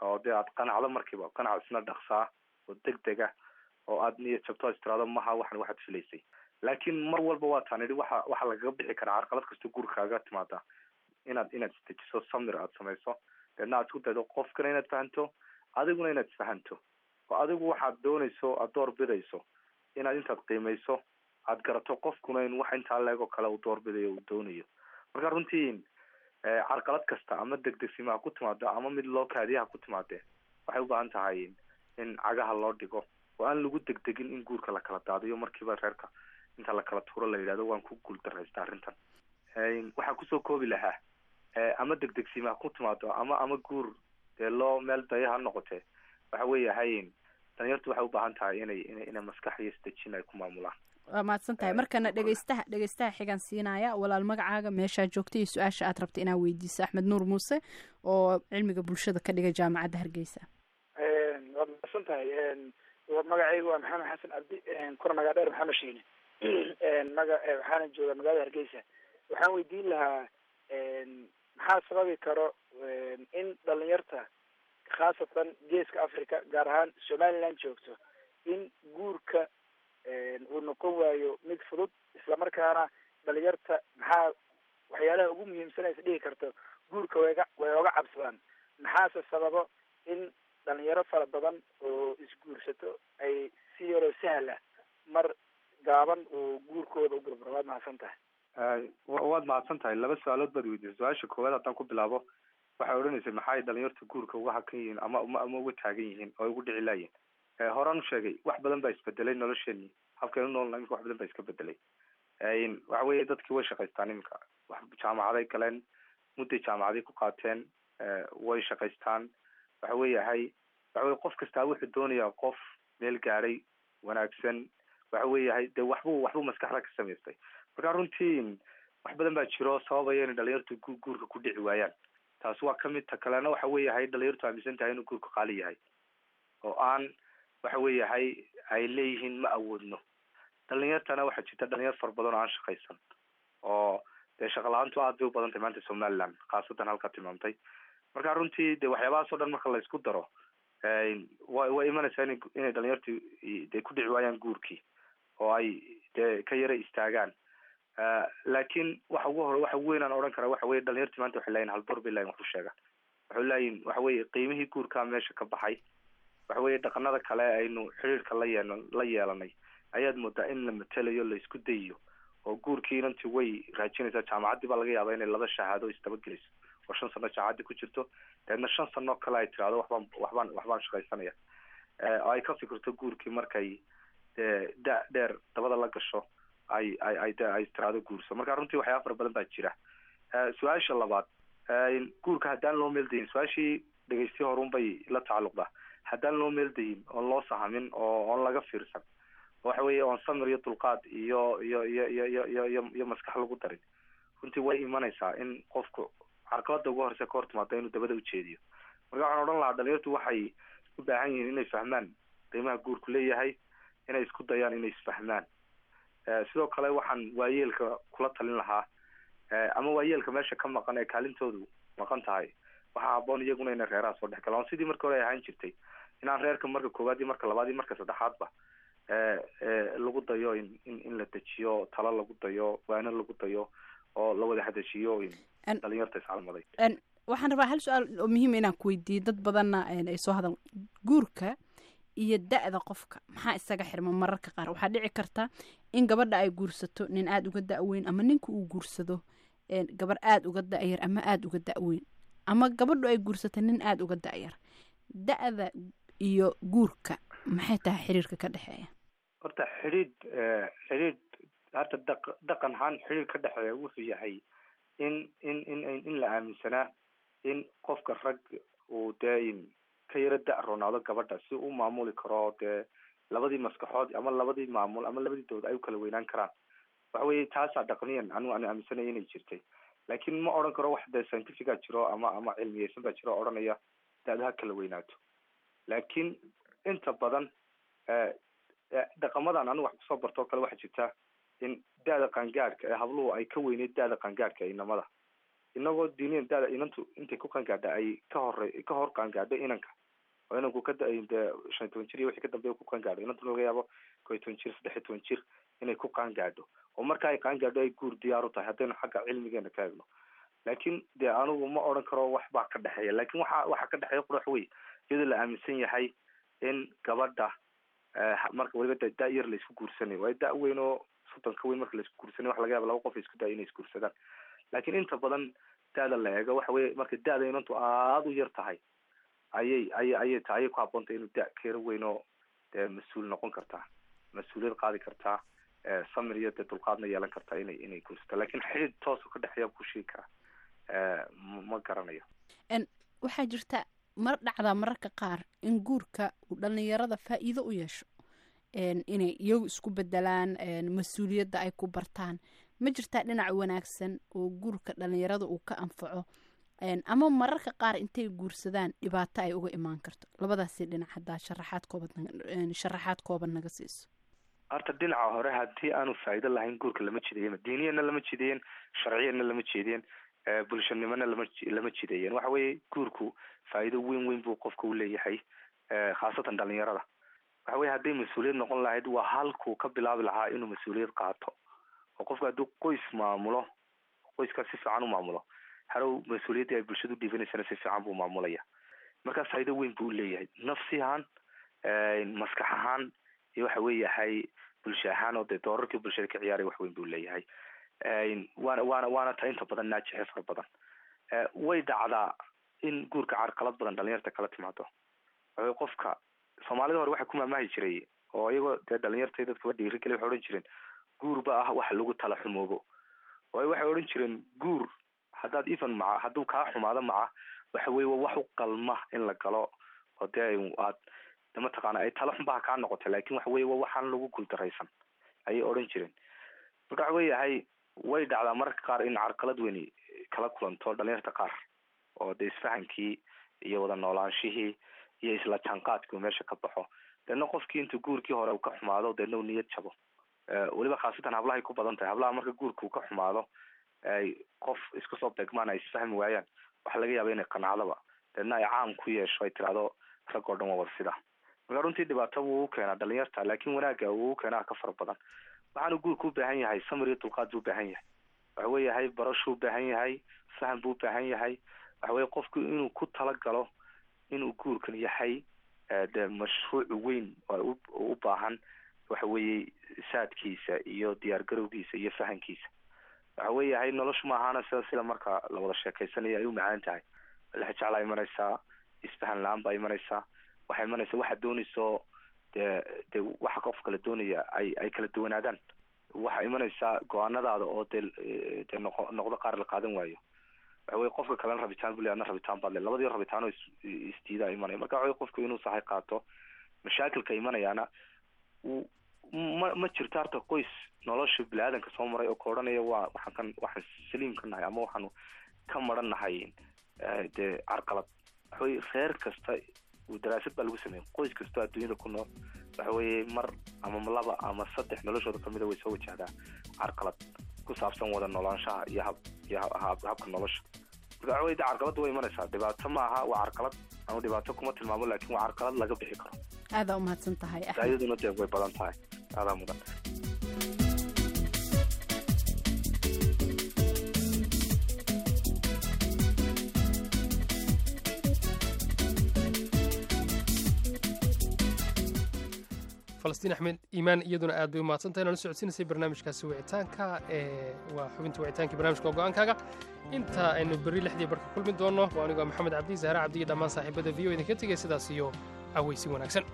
Speaker 18: oo dee aad qanacdo markiiba qanac isna dhaqsaa oo degdega oo aad niyad jabto is tiraado maha waxan waxaad filaysay laakiin mar walba waa taan idhi waxa waxaa lagaga bixi karaa carqalad kasta gurikaaga timaada inaad inaad isdejiso samir aad samayso deedna aad isku daydo qofkana inaad fahanto adiguna inaad isfahanto oo adigu waxaad doonayso aad door bidayso inaad intaad qiimayso aad garato qofkuna in wax intaa leegoo kale uu door bidayo uu doonayo marka runtii carqalad kasta ama degdegsima ha ku timaado ama mid loo kaadiya ha ku timaadee waxay u baahan tahay in cagaha loo dhigo oo aan lagu degdegin in guurka la kala daadiyo markiiba reerka inta la kala tuuro la yidhahdo waan ku guul daraysta arrintan waxaa kusoo koobi lahaa ama degdegsima ha ku timaado ama ama guur dee loo meel daya ha noqotee waxa weeyahay dhalinyartu waxay u baahan tahay inay ina inay maskax iyo isdejin ay ku maamulaan
Speaker 17: waa mahadsan tahay markana dhegeystaha dhegeystaha xigan siinaya walaal magacaaga meeshaa joogta iyo su-aasha aad rabta inaad weydiiso axmed nuur muuse oo cilmiga bulshada ka dhiga jaamacadda hargeysa
Speaker 20: waad mahadsan tahay magacaygu waa maxamed xasan cabdi kuna magac dheer maxamed shiine maga waxaana jooga magaalada hargeysa waxaan weydiin lahaa maxaa sababi karo in dhalinyarta khaasatan geeska africa gaar ahaan somaliland joogto in guurka uu noqon waayo mid fudud islamarkaana dhalinyarta maxaa waxyaalaha ugu muhiimsan is dhihi karto guurka wayga way oga cabsadaan maxaase sababo in dhalinyaro fara badan oo isguursato ay si yaroo sahla mar gaaban oo guurkooda u burburo waad mahadsan tahay
Speaker 18: waad mahadsan tahay laba su-aalood baad weydiisay su-aasha koowaad haddaan ku bilaabo waxay odhanaysay maxay dhalinyarta guurka uga hakan yihiin ama ama uga taagan yihiin oo ugu dhici laayihin horaan u sheegay wax badan baa isbedelay nolosheenii habkaynu noolna imika wax badan baa iska bedelay waxa weeye dadkii way shaqaystaan iminka wax jaamacaday galeen mudday jaamacaday ku qaateen way shaqaystaan waxa weeyahay waxa weye qof kastaa wuxuu doonayaa qof meel gaadhay wanaagsan waxa weeyahay dee waxbuu waxbuu maskaxda ka samaystay marka runtii wax badan baa jiro sababaya inay dhalinyartu gu guurka ku dhici waayaan taas waa kamid ta kalena waxa weeyahay dhalinyartu aaminsan tahay inuu guurka qaali yahay oo aan waxa weeyahay ay leeyihiin ma awoodno dhalinyartana waxaa jirta dhalinyar fara badan oo aan shaqaysan oo dee shaqa la-aantu aad bay u badan tahay maanta somaliland khaasatan halkaa tilmaamtay marka runtii de waxyaabahaas o dhan marka la isku daro wa way imanaysaa ina inay dhalinyartu dee ku dhici waayaan guurkii oo ay dee ka yara istaagaan laakiin waxa ugu hore waxa weyn aan odhan karaa waxa weye dhalinyarti maanta waxay leeyihin haldoor bay leeyihin wax u sheegaan waxay leeyihin waxa weye qiimihii guurkaa meesha ka baxay waxa weye dhaqanada kale aynu xiriirka la yeel la yeelanay ayaad moodaa in la matelayo la isku dayiyo oo guurkii inanti way raajinaysaa jaamacaddii baa laga yaabaa inay laba shahaado isdabageliso oo shan sano jaamacaddi ku jirto deedna shan sano kale ay tirahdo waxbaan waxbaan waxbaan shaqaysanaya oo ay ka fikirto guurkii markay dee da dheer dabada la gasho ay ay ay de ay tiraado guurso marka runtii waxyaaba fara badan baa jira su-aasha labaad guurka haddaan loo meeldayin su-aashii dhegeysti horun bay la tacalluqdaa haddaan loo meeldayin oon loo sahamin oo oon laga fiirsan waxa weeye oon samir iyo dulqaad iyo iyo iyo iyo iyo iyo iyo iyo maskax lagu darin runtii way imanaysaa in qofku carqalada ugu horeysa ka hor timaado inuu dabada ujeediyo marka waxaan odhan lahaa dhalinyartu waxay u baahan yihiin inay fahmaan qiimaha guurku leeyahay inay isku dayaan inay isfahmaan sidoo kale waxaan waayeelka kula talin lahaa ama waayeelka meesha ka maqan ee kaalintoodu maqan tahay waxaa haboon iyaguna inay reeraha soo dhex galaan sidii marka hore ay ahaan jirtay inaan reerka marka koowaad iyo marka labaad iyo marka saddexaadba lagu dayo in in in la dejiyo talo lagu dayo waano lagu dayo oo la wada hadashiyo dhalinyarta iscalmaday
Speaker 17: waxaan rabaa hal su-aal oo muhiima inaan ku weydiiyo dad badanna ay soo hadal guurka iyo da-da qofka maxaa isaga xirma mararka qaar waxaa dhici karta in gabadha ay guursato nin aada uga da-weyn ama ninka uu guursado gabar aada uga da-yar ama aada uga da-weyn ama gabadhu ay guursato nin aada uga da-yar da-da iyo guurka maxay tahay xiriirka ka dhexeeya
Speaker 18: horta xidhiid xidhiid horta daq dhaqan ahaan xidhiir ka dhexeeya wuxuu yahay in in in in la aaminsanaa in qofka rag uu dee ka yaro da- roonaado gabadha si u maamuli karo dee labadii maskaxood ama labadii maamul ama labadii dowlad ay u kala weynaan karaan waxa weye taasaa dhaqniyan anigu aan aaminsanaya inay jirtay laakiin ma odhan karo wax dee scientifica jiro ama ama cilmiyeysan baa jiro o odhanaya da-da ha kala weynaato laakiin inta badan dhaqamadan anigu wax kusoo barto o kale waxaa jirta in da-da qaangaadhka ee habluhu ay ka weyneyd da-da qaangaadhka ee inamada inagoo diiniyan dada inantu intay ku qaangaadha ay ka hore ka hor qaangaadho inanka oo inanku ka da- dee shan iyo toban jir iyo wixii ka dambeeya ku qaangaadho inantuna laga yaabo koo iyo toban jir saddex iyo toban jir inay ku qaangaadho oo marka ay qaangaadho ay guur diyaar u tahay haddaynu xagga cilmigeena ka eegno laakiin dee anigu ma odhan karo wax baa ka dhexeeya laakiin waxa waxa ka dhexeeya qurax wey iyadoo la aaminsan yahay in gabadha eh, marka weliba da da yar la isku guursanayo waayo da weyn oo soddonka weyn marka la isku guursanayo waxa laga yaaba laba qof isku daya inay isguursadaan laakiin inta badan da-da la eego waxa weye marka da-da inantu aada u yar tahay ayay ayay ayay tahay ayay ku habboontahay inuu da keero weyn oo dee mas-uul noqon kartaa mas-uuliyad qaadi kartaa eh, samir iyo dee dulqaadna yeelan kartaa inay inay guursato laakiin xidid toosu ka dhexeeya ku sheegi karaa eh, ma ma garanayo
Speaker 17: En, waxaa jirta mar dhacdaa mararka qaar in guurka uu dhallinyarada faa'iido u yeesho En, inay iyagu isku bedelaan en, mas-uuliyadda ay ku bartaan ma jirtaa dhinac wanaagsan oo guurka dhallinyarada uu ka anfaco En, ama mararka qaar intay guursadaan dhibaato ay uga imaan karto labadaasi dhinac haddaa sharaxaad kooban naga- en, sharaxaad kooban naga siiso
Speaker 18: horta dhinaca hore haddii aanu faa'iido lahayn guurka lama jideeyen diiniyana lama jideeyen sharciyana lama jeediyeen eh, bulshanimona lama ji- lama jideeyen waxa weeye guurku faa'iido weyn weyn buu qofka u leeyahay eh, khaasatan dhalinyarada waxa weye hadday mas-uuliyad noqon lahayd waa halkuu ka bilaabi lahaa inuu mas-uuliyad qaato oo qofka hadduu qoys maamulo qoyskaas si fiican u maamulo harow mas-uuliyaddii ay bulshadu dhiibanaysana si fiican buu maamulaya markaa faa'iido weyn buu leeyahay nafsi ahaan eh, maskax ahaan iyo waxa weeyahay bulsho ahaan oo dee doorarkii bulshada ka ciyaaray wax weyn buu leeyahay waana waana waana ta inta badan naajixe fara badan Eh, way dhacdaa in guurka carqalad badan dhalinyarta kala timaado waxawey qofka soomaalida hore waxaa ku maamahi jiray oo iyagoo dee dhalinyarta iyo dadkaba dhiirigeli waxay odhan jireen guur ba ah wax lagu tala xumoobo waayo waxay odhan jireen guur haddaad even maca hadduu kaa xumaado maca waxa weye waa wax u qalma in la galo oo dee ay- aad de mataqaana ay tala xunbaha kaa noqotay laakin waxa weye waa waxaan lagu guuldaraysan ayay odhan jireen marka waxa weeyahay way dhacdaa mararka qaar in carqalad weyni kala kulanto dhalinyarta qaar oo de isfahankii iyo wada noolaanshihii iyo isla jaanqaadkii uu meesha ka baxo deedna qofkii intuu guurkii hore uu ka xumaado deedna uu niyad jabo Eh, weliba khaasatan hablahay ku badan tahay hablaha marka guurka uu ka xumaado ay qof isku soo degmaan ay isfahmi waayaan waxaa laga yaaba inay qanacdaba deedna ay caam ku yeesho ay tirahdo rag oo dhan waa wada sida marka runtii dhibaato wuu u keenaa dhalinyarta laakiin wanaagga wuu u keenaa ka fara badan waxaanu guurku u baahan yahay samir iyo dulqaad buu u baahan yahay waxa weeyahay barashuu u baahan yahay faham buu u baahan yahay waxa weye qofku inuu ku talagalo inuu guurkan yahay eh, dee mashruuc weyn oo u u baahan waxa weeye saadkiisa iyo diyaar garowgiisa iyo fahankiisa waxa weeyahay noloshu ma ahaana sida sida marka la wada sheekeysanayo ay u macaan tahay lexjeclaa imanaysaa isfahan la-aan baa imanaysaa waxaa imanaysa waxaad doonayso dee dee waxa qof kala doonaya ay ay kala duwanaadaan waxaa imanaysaa go-aanadaada oo dee eh, dee noqo noqdo qaar la qaadan waayo waxa weye qofka kalena rabitaan buu le adna rabitaan baad le labadii rabitaanoo is isdiidaa imanaya marka waxa weye qofku inuu sahay qaato mashaakilka imanayaana uu ma ma jirto harta qoys nolosha bini-aadanka soo maray oo ka odhanaya waa waxaan kan waxaan saliim ka nahay ama waxaanu ka maran nahay eh, dee carqalad waxa weye reer kasta uu daraasad baa lagu sameeyey qoys kastoo adduunyada ku nool waxa weeye mar ama laba ama saddex noloshooda kamida way soo wajahdaa carqalad ku saabsan wada noolaanshaha iyo hab iyo hab- hab- habka nolosha marka waxa weye de carqalada way imanaysaa dhibaato ma aha waa carqalad ama dhibaato kuma tilmaamo laakin waa carqalad laga bixi karo
Speaker 17: aadaa umahadsan tahay axmed
Speaker 18: daayaduna dee way badan tahay aadaa mudan
Speaker 4: falastiin axmed iimaan iyaduna aad bay u mahadsantahay nala socodsiinaysay barnaamijkaasi wicitaanka ee waa xubinta wicitaankii barnaamijka go-aankaaga inta aynu berri lixdii barka kulmi doonno waa anigoo maxamed cabdi zahra cabdi iyo dhammaan saaxiibada v o idinka tegay sidaas iyo cawaysi wanaagsan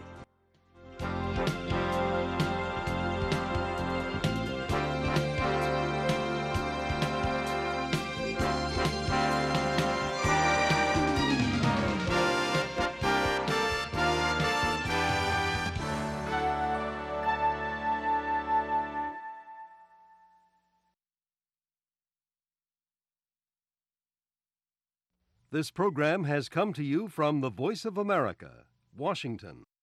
Speaker 21: This program has come to you from the Voice of America, Washington.